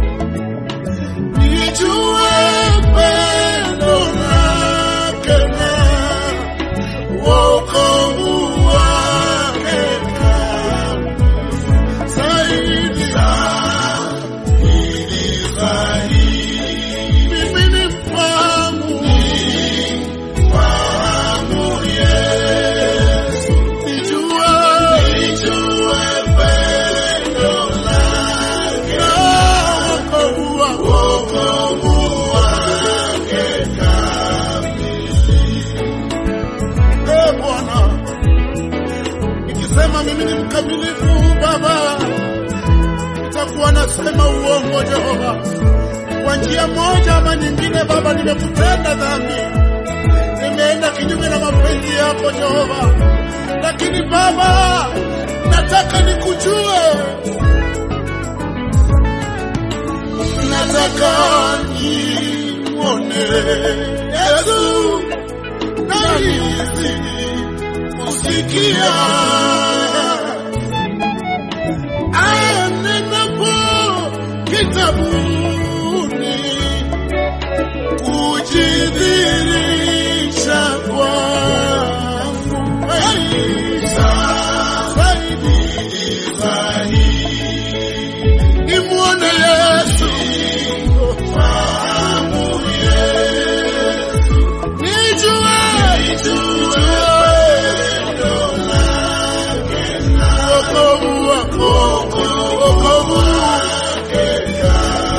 nijue pendo lake na wokovu wake zaidi zaidi zaidi mimi ni mfahamu mfahamu Yesu nijue nijue pendo lake na wokovu wake wokovu wake Eh, Bwana, nikisema mimi ni mkamilifu Baba, nitakuwa nasema uongo Jehova. Kwa njia moja ama nyingine, Baba, nimekutenda dhambi, nimeenda kinyume na mapenzi yako Jehova, lakini Baba, nataka nikujue, nataka nimwone Yesu nahisi kusikia anenapo kitabuni kujidhirisha kwangu Hey, zaidi zaidi nimwone Yesu fahamu Yesu nijue nijue wokovu wako wokovu wake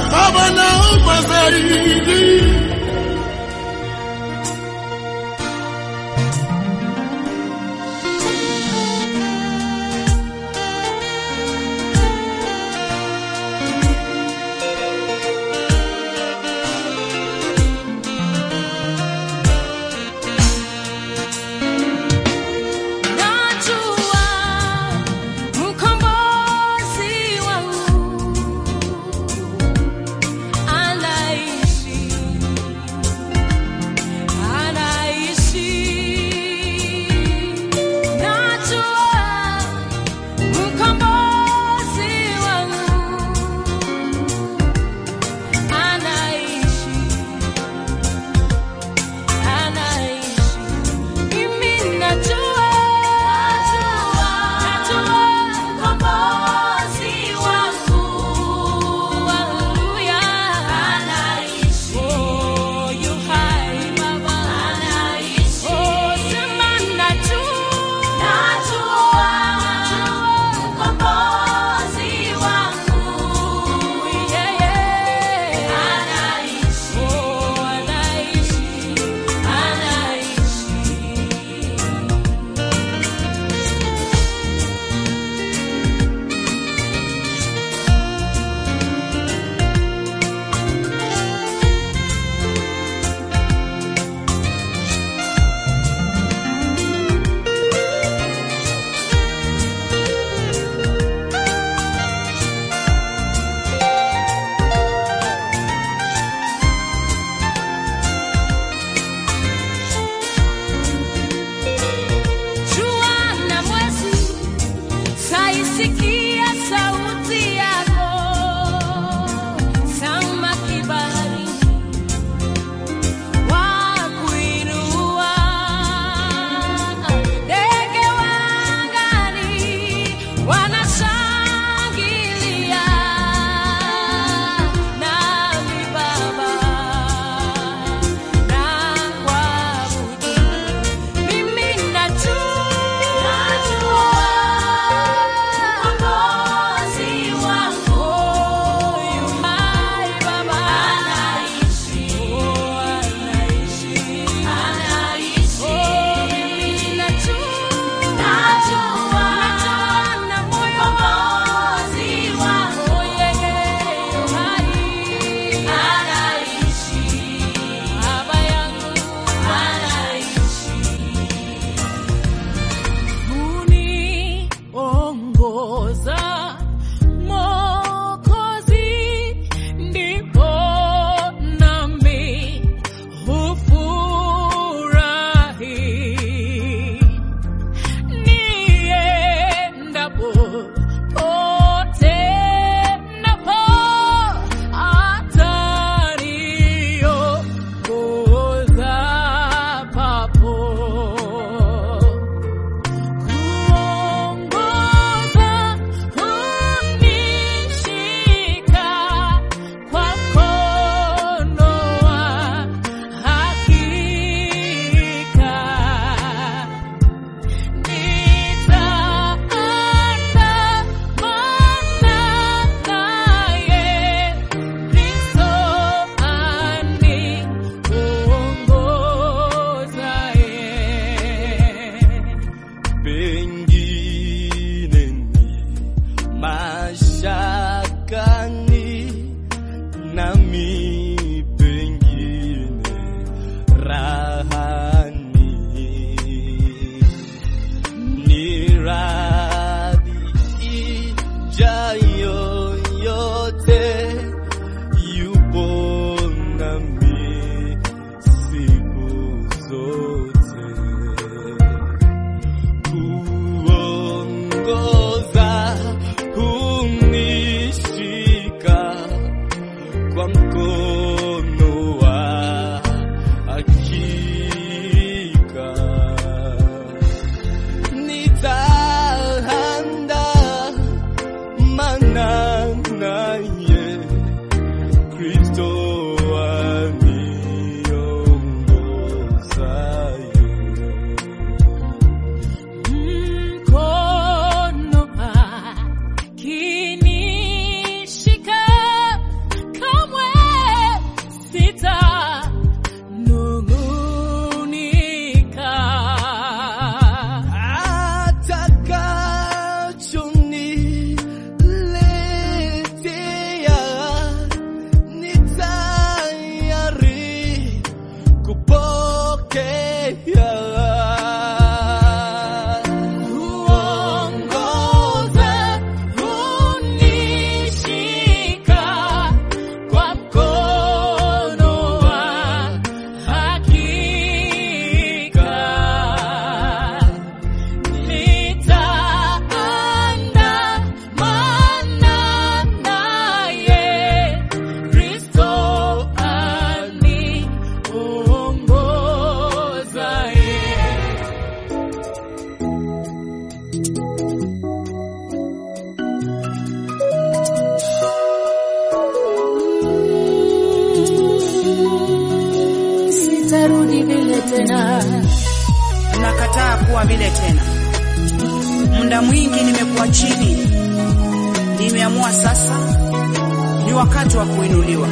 tena. nakataa kuwa vile tena. Muda mwingi nimekuwa chini, nimeamua sasa ni wakati wa kuinuliwa.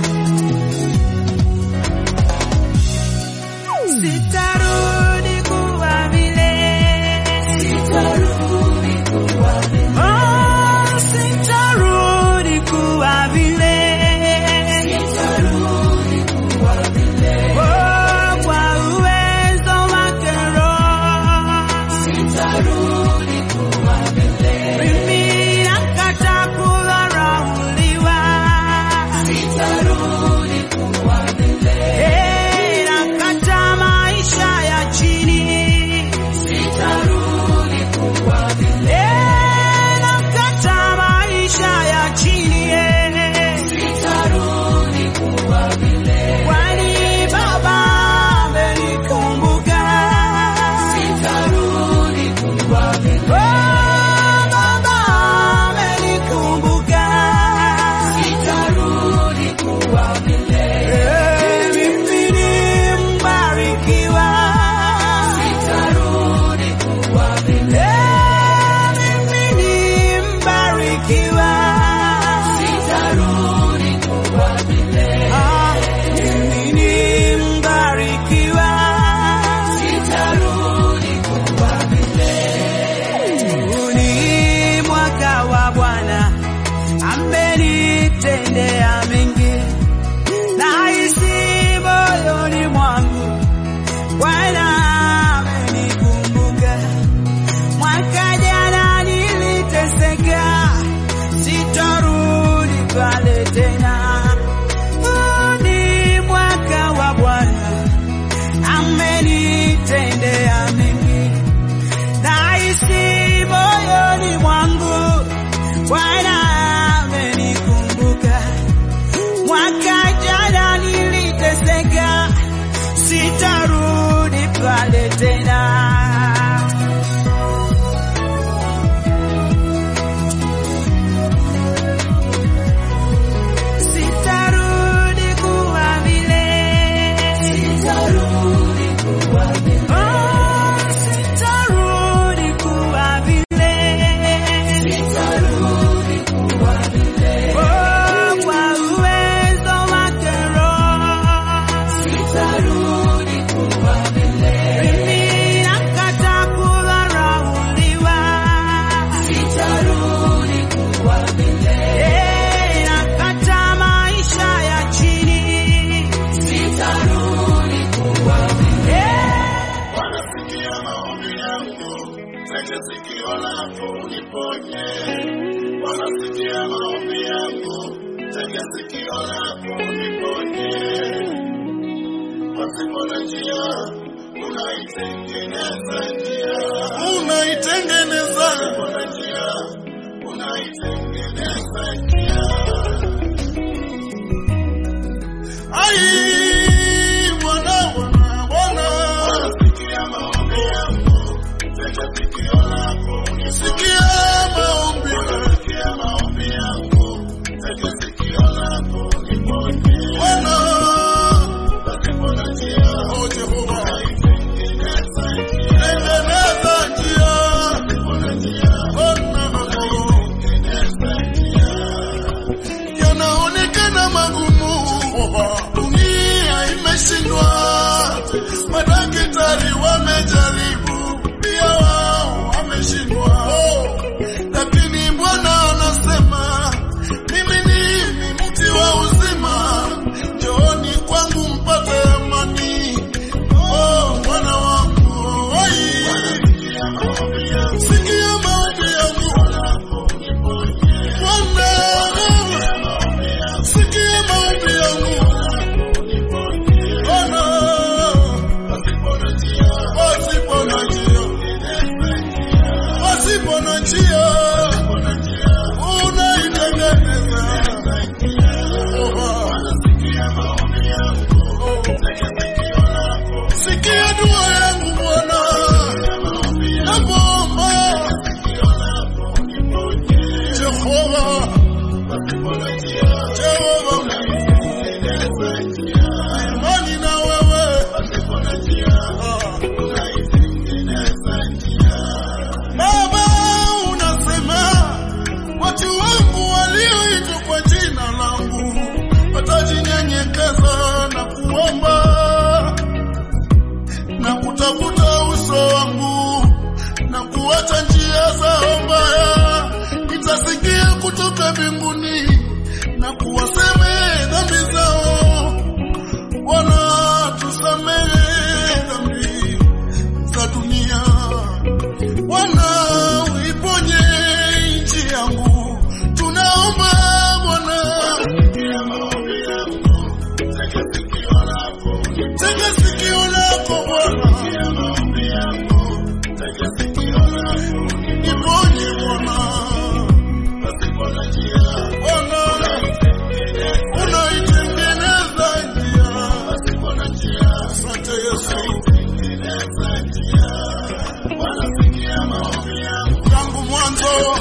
Sitarudi kuwa vile, Oh, sitarudi kuwa vile, Oh, kwa uwezo wake Roho mimi nakataa kudharauliwa. Eh, nakataa maisha ya chini. Eh, nakataa maisha ya chini, eh. Kwani Baba amenikumbuka. Oh, Baba amenikumbuka. Eh, mimi ni mbarikiwa. Eh, mimi ni mbarikiwa. Ah, mimi ni mbarikiwa. Huu ni mwaka wa Bwana, amenitendea mengi, nahisi moyoni mwangu Bwana amenikumbuka. Mwaka jana niliteseka, sitarudi pale tena. Huu ni mwaka wa Bwana, amenitendea mengi nahisi moyoni mwangu Bwana amenikumbuka. Mwaka jana niliteseka, sitarudi pale tena. Sitarudi kuwa vile. Oh, sitarudi kuwa vile. Oh, kwa uwezo wake Roho. Mimi nakataa kudharauliwa. Eh, nakataa maisha ya chini. Eh, Wanasikia maombi yangu, tega sikio lako uniponye. Wanasikia maombi yangu, tega sikio lako uniponye. Pasipo na njia, unaitengeneza njia. Unaitengeneza. Pasipo na njia, unaitengeneza njia. Ai, Bwana, Bwana, Bwana. Wanasikia maombi yangu, tega sikio lako unisikia maombi. Wanasikia maombi yangu, tega sikio lako uniponye. Bwana, pasipo na njia, oh Jehova, tengeneza njia. Tengeneza njia. Pasipo na njia, Bwana, tengeneza njia yanaonekana magumu, dunia imeshindwa, madaktari wamejaribu, pia wao wameshindwa, lakini Bwana anasema mimi ni mti wa uzima, njooni kwangu mpate amani. Oh, Bwana wangu, oi, sikia maombi yangu Bwana, sikia maombi yangu Bwana, pasipo na njia, pasipo na njia, unaitengeneza. Sikia dua yangu Bwana, nakuomba Jehova, Jehova, imani na wewe kutoka mbinguni na kuwasamehe dhambi zao. Bwana, tusamehe dhambi za dunia. Bwana, uiponye nchi yangu, tunaomba Bwana. Tega sikio lako Bwana, niponye Bwana. Bwana, unaitengeneza njia. Asante Yesu. Tangu mwanzo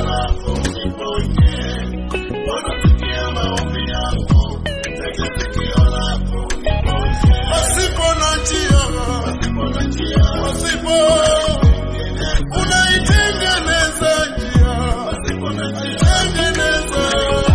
pasipo na njia, pasipo unaitengeneza njia, tengeneza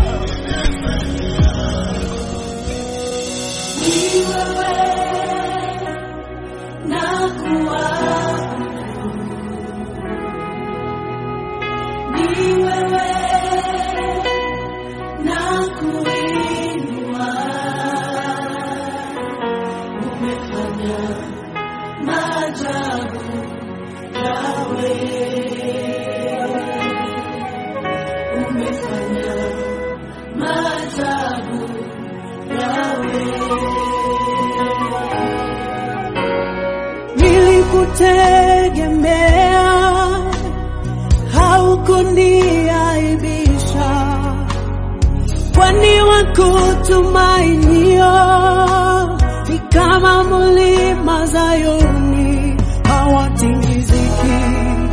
Nilikutegemea, haukuniaibisha, kwani wakutumainio ni kama mlima Zayuni hawatingiziki.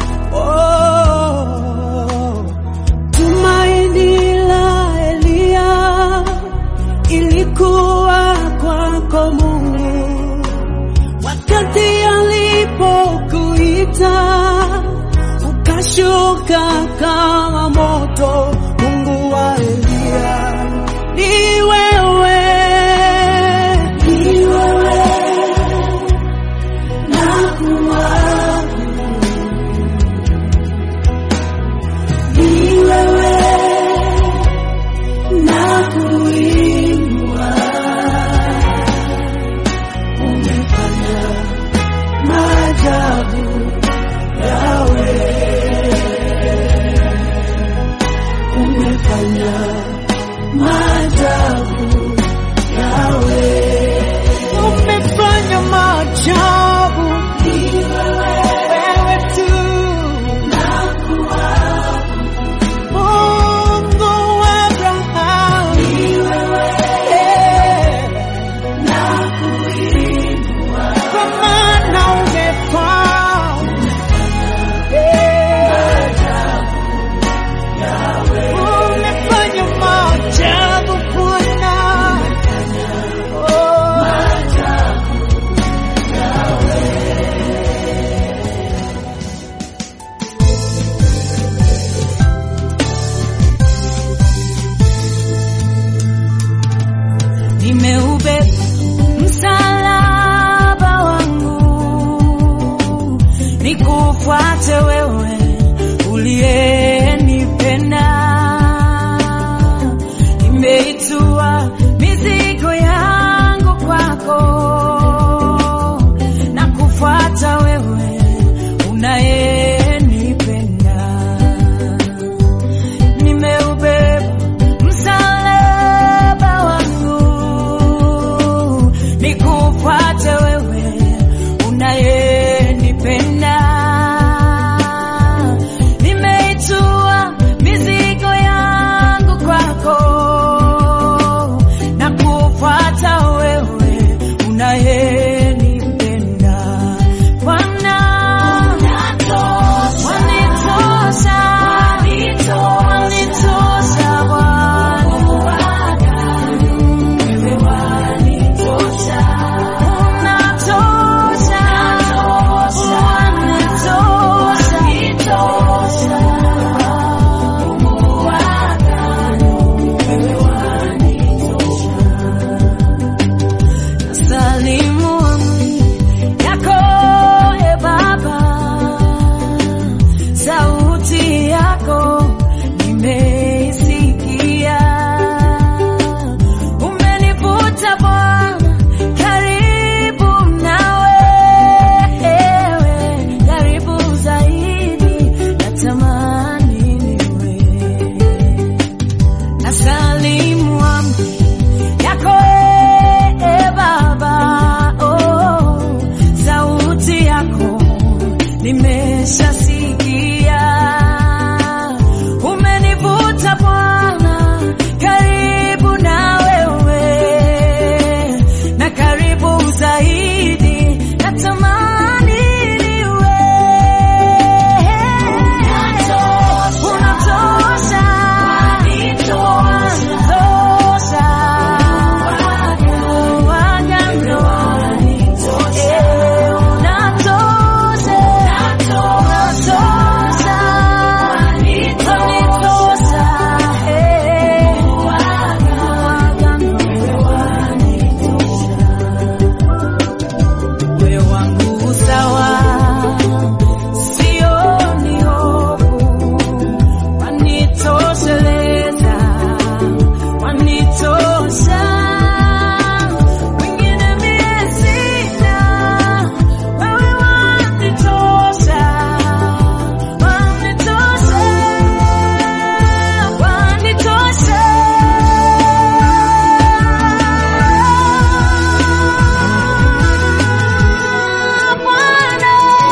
Oh, tumaini la Eliya ilikuwa kwako Mungu wakati alipokuita ukashuka kama moto. Mungu wa Eliya ni wewe, ni wewe na kuabudu, ni wewe na kuinua umefanya maajabu yawe, umefanya maajabu yawe, umefanya maajabu wewe tu Mungu wa Abrahamu Eh. Kwa maana umefanya umefanya maajabu Bwana. Oh. nimeubeba msalaba wangu nikufuate wewe uliyenipenda nimeitua mizigo yangu kwako na kufuata wewe unayenipenda nimeubeba msalaba wangu nikufuate wewe unayenipenda nimeitua mizigo yangu kwako na kufuata wewe unaye ni mwambi yako e Baba, oh, sauti yako nimeshasikia. Umenivuta Bwana karibu na wewe, na karibu zaidi, natamani niwe unatosha, unatosha, waganga Eh, unatosha, unatosha, unatosha, eh, waganga moyo wangu sawa, sioni hofu, wanitosheleza, wanitosha, wengine mie sina, wewe wanitosha, wanitosha, wanitosha. Bwana,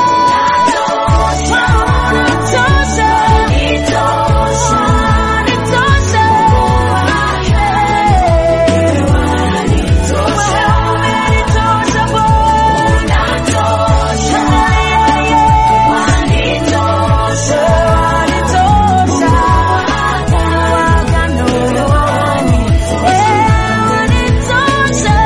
wanitosha, wanitosha, wewe umenitosha Bwana, wanitosha, wanitosha, wagano, eh, wanitosha,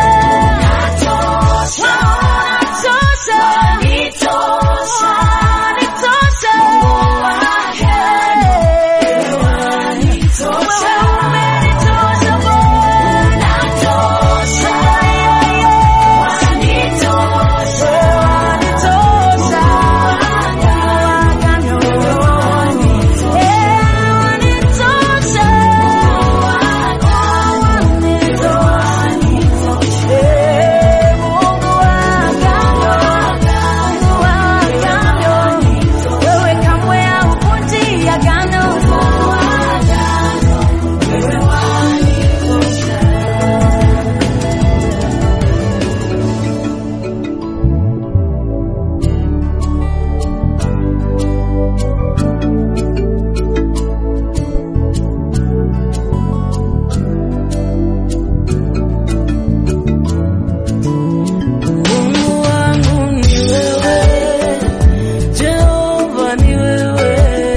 wewe kamwe hauvunji agano. Wewe wanitosha. Mungu wangu ni wewe, Jehova ni wewe,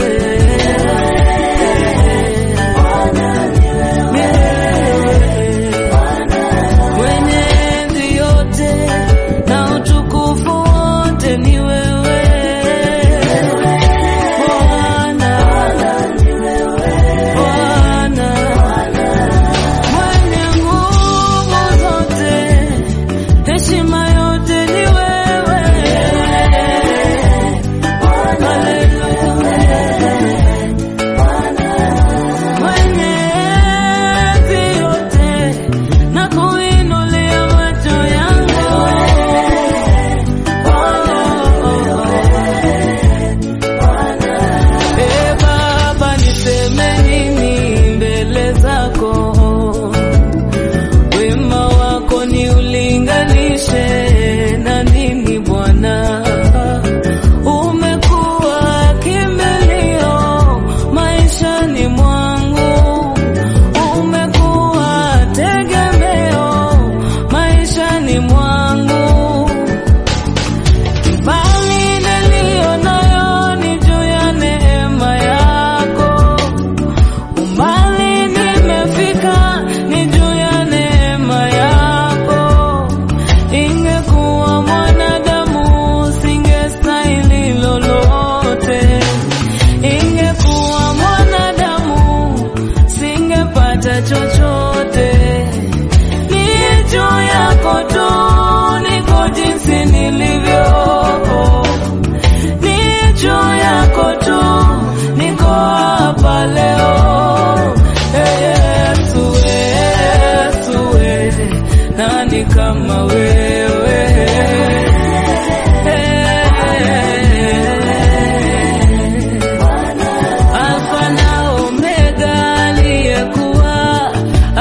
mwenye enzi yote na utukufu wote ni wewe Bwana, Bwana, mwenye nguvu zote heshima yote ni wewe. Haleluya. Mwenye enzi yote na kuinulia macho yangu. Eh, Baba niseme nini mbele zako wema wako ni ulinganishe na nini Bwana? Umekuwa kimbilio maishani mwangu, umekuwa tegemeo maishani mwangu. Bali niliyo nayo ni juu ya neema yako umbali nimefika ni juu ya neema yako. Ingekuwa mwanadamu singestahili lolote, ingekuwa mwanadamu singepata chochote. Ni juu yako tu niko jinsi nilivyo ni juu yako tu niko hapa leo. Ee Yesu, Yesu, we, nani kama wewe? Alfa na Omega, aliyekuwa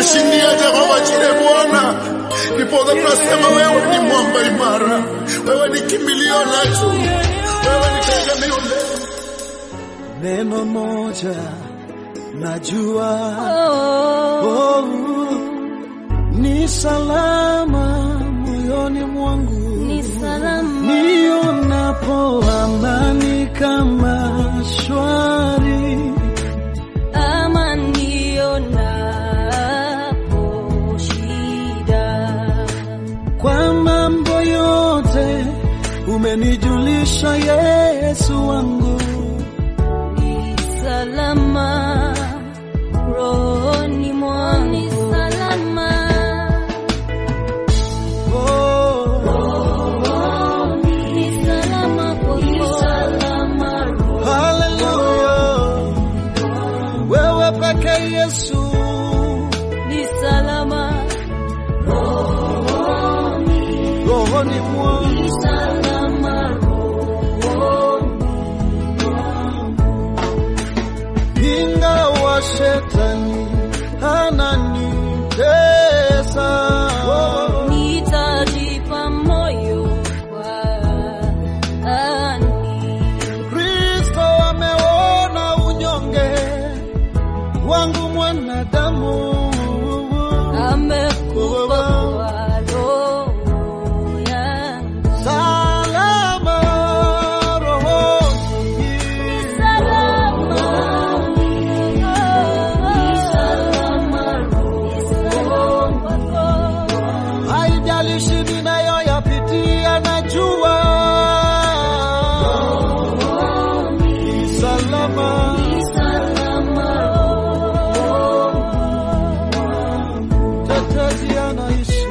umetushindia Jehova Jire Bwana. Ndiposa tunasema wewe ni mwamba imara, wewe ni kimbilio letu, wewe ni tegemeo letu. Neno moja najua oh, ni salama moyoni mwangu Ni salama. nionapo amani kama shwari ama nionapo shida kwa mambo yote umenijulisha Yesu wangu ni salama rohoni mwangu ni salama oh, ni salama kwako haleluya wewe peke Yesu ni salama rohoni mwangu ni salama ingawa shetani ananitesa nitajipa moyo kwa ani Kristo ameona unyonge wangu mwanadamu amekufa kwa roho yangu salama rohoni salama ni salama roho kwako haijalishi ninayoyapitia najua ni salama tetezi anaishi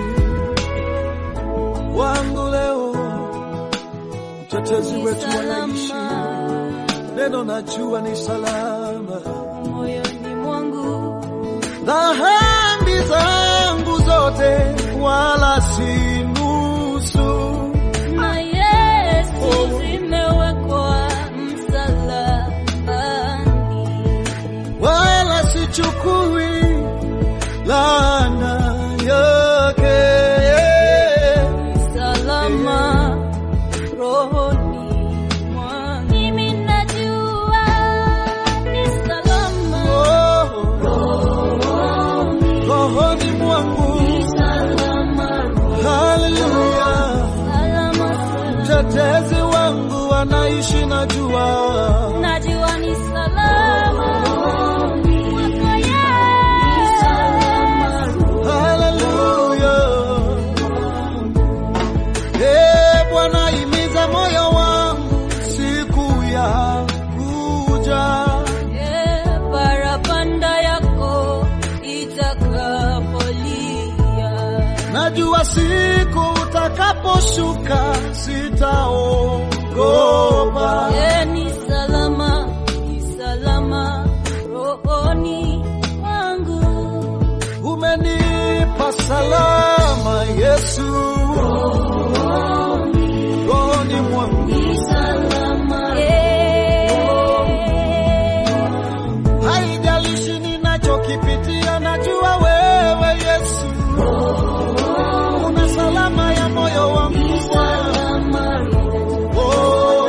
wangu leo mtetezi wetu anaishi neno najua ni salama moyoni mwangu dhambi zangu zote wala si nusu na Yesu zimewekwa msalabani wala sichukui laana yake salama rohoni mwangu. Mimi najua ni salama Oh, rohoni mwangu salama haleluya salama mtetezi wangu anaishi najua najua ni salama kwako Yesu. haleluya Eh, Bwana imiza moyo wangu siku ya kuja Eh, parapanda yako itakapolia najua siku utakaposhuka sitaogopa Eh, ni salama ni salama rohoni mwangu umenipa salama Yesu rohoni mwangu haijalishi ninachokipitia najua wewe Yesu una salama ya moyo wangu oh,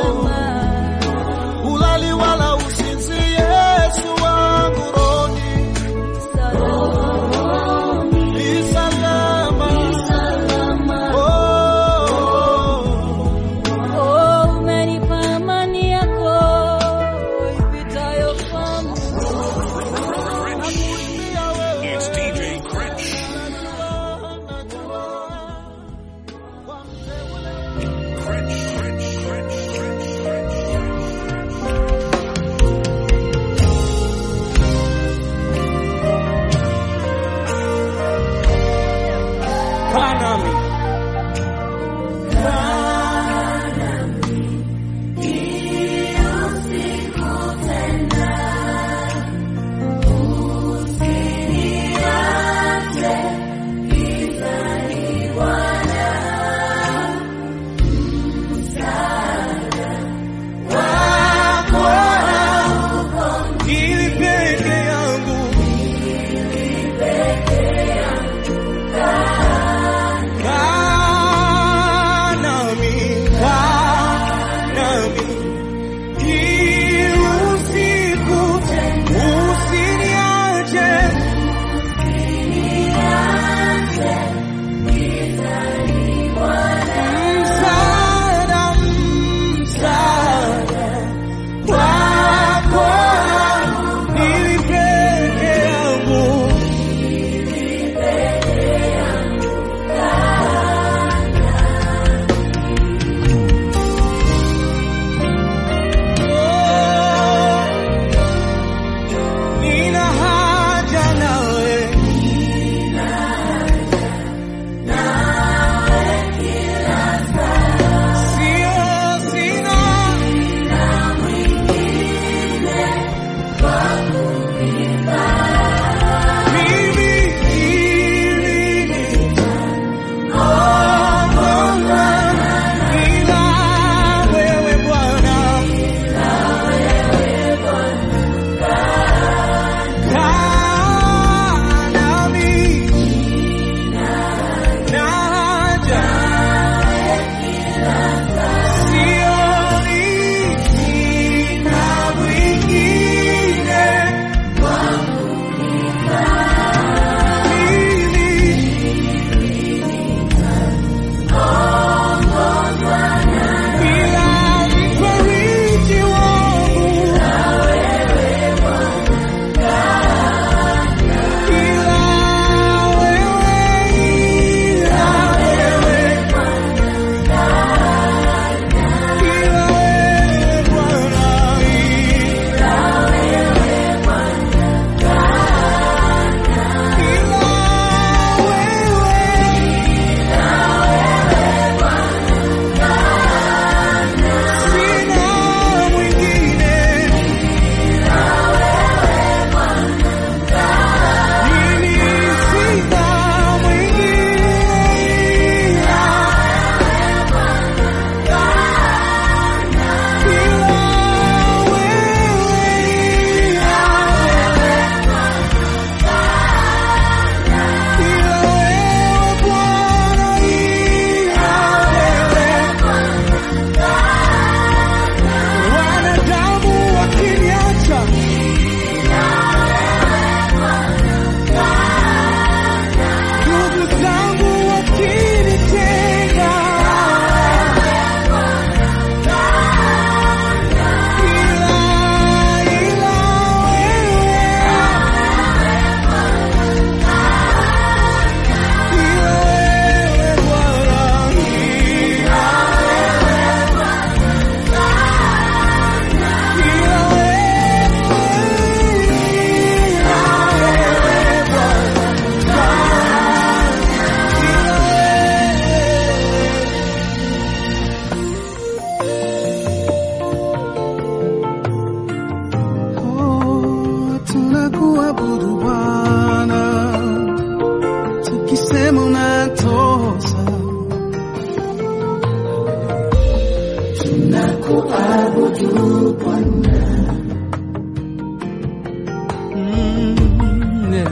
Mm, yeah.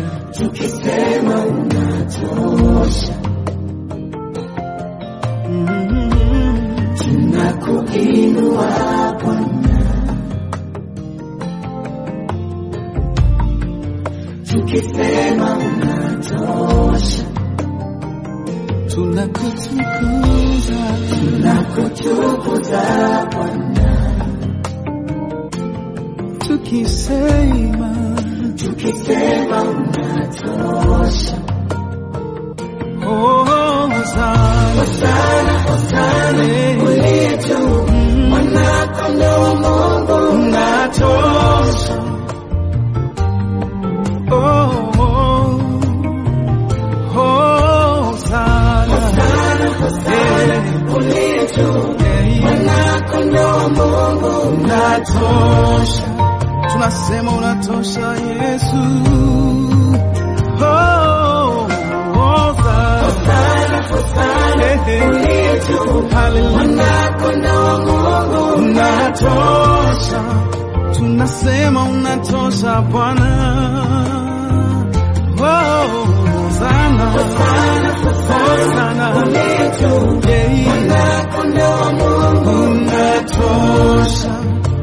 Mm, tunakutukuza tukisema oh, Hosana. Eh, unatosha. Oh, oh, Hosana. Eh, eh, unatosha tunasema unatosha yesu Oh, Hosanna. Eh, eh. Hallelujah. unatosha tunasema unatosha bwana Oh, Hosanna. Hosanna. Yeah. unatosha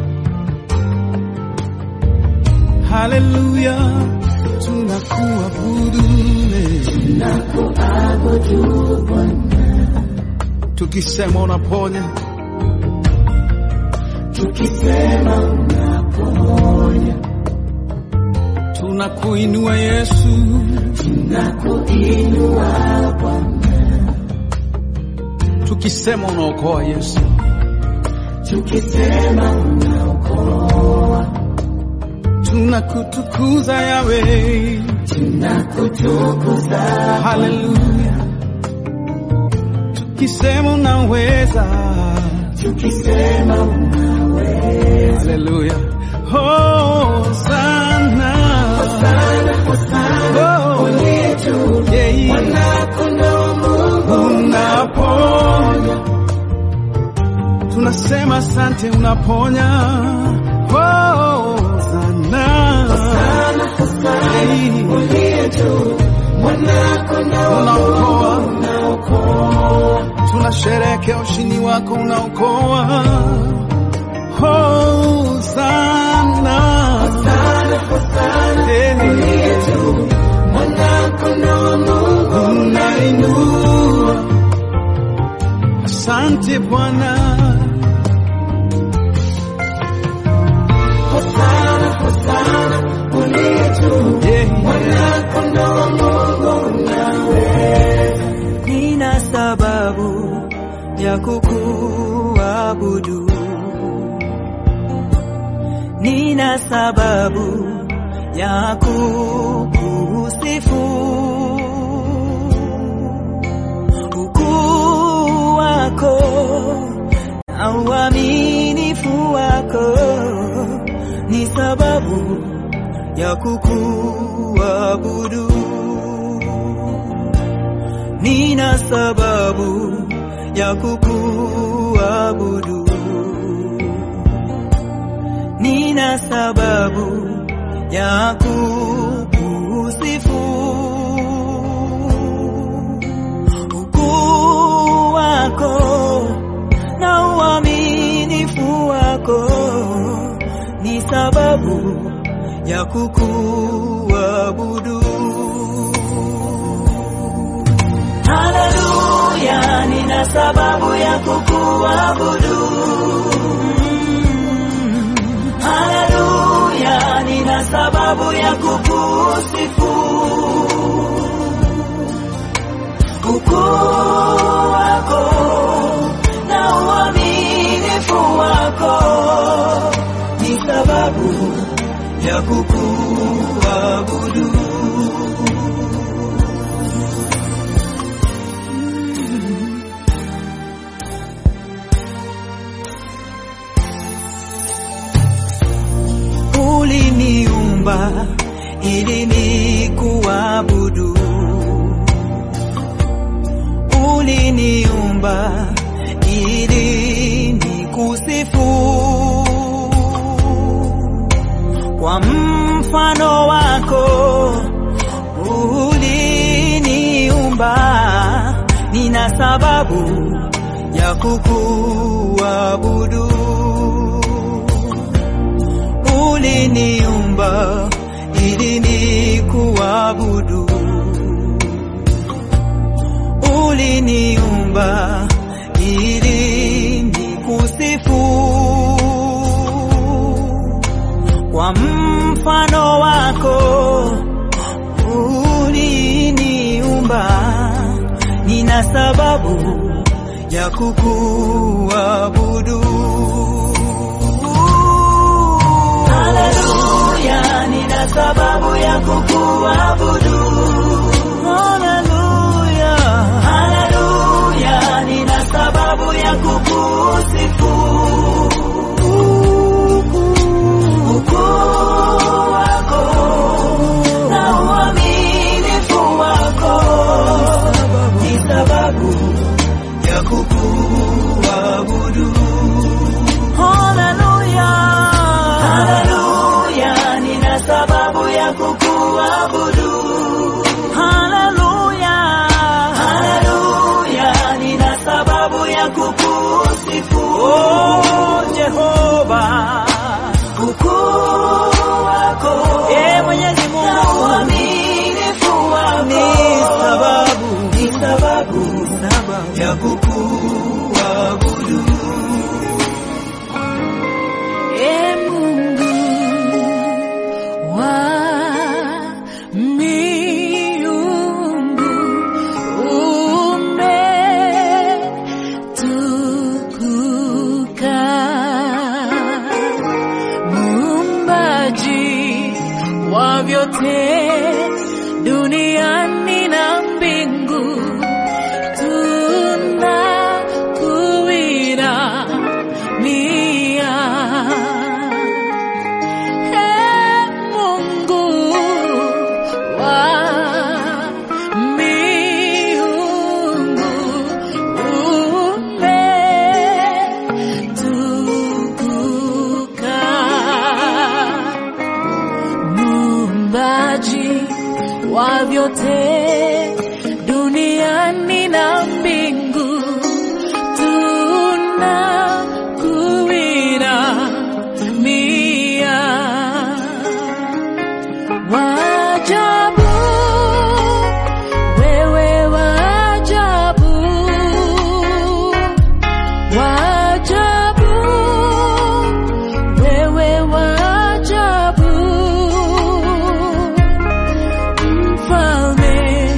haleluya tunakuabudu tukisema unaponya tunakuinua yesu tukisema unaokoa yesu tunakutukuza yawe haleluya tukisema unaweza haleluya hosana Oh, yeah. unaponya tunasema asante unaponya hosana unaokoa tunasherekea ushindi wako unaokoa hosana unainua asante bwana Yeah. nina sababu ya kukuabudu, nina sababu ya kukusifu. Ukuu wako na uaminifu wako ni sababu ya kukuabudu. Nina sababu ya kukuabudu, nina sababu ya kukusifu. Ukuu wako na uaminifu wako ni sababu ya kukuabudu. Haleluya, nina sababu ya kukuabudu. Mm. Haleluya, nina sababu ya kukusifu. Ukuu wako na uaminifu wako ni sababu ya kukuabudu. uliniumba ili nikuabudu, uliniumba ili nikusifu. kwa mfano wako uliniumba, nina sababu ya kukuabudu. Uliniumba ili nikuabudu, uliniumba ili nikusifu kwa mfano wako uliniumba, nina sababu ya kukuabudu. Haleluya, nina sababu ya kukuabudu. Haleluya, haleluya, nina sababu ya kukusifu. Ukuu wako na uaminifu wako ni sababu ya kukuabudu. Haleluya, haleluya, nina sababu ya kukuabudu. Haleluya, haleluya, nina sababu ya kukusifu. Oh, Jehova, ukuu wako, e Mwenyezi Mungu, na uaminifu wako ni sababu, ni sababu, sababu ya kukuabudu. E Mungu wa miungu, umetukuka. Muumbaji wa vyote duniani na mbingu, tunakuinamia. Ee Mungu wa miungu, umetukuka. Muumbaji wa vyote duniani na mbingu, tunakuinamia. Wajabu, wewe wajabu, wajabu, wewe wajabu, mfalme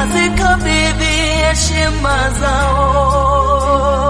nazikabidhi heshima zao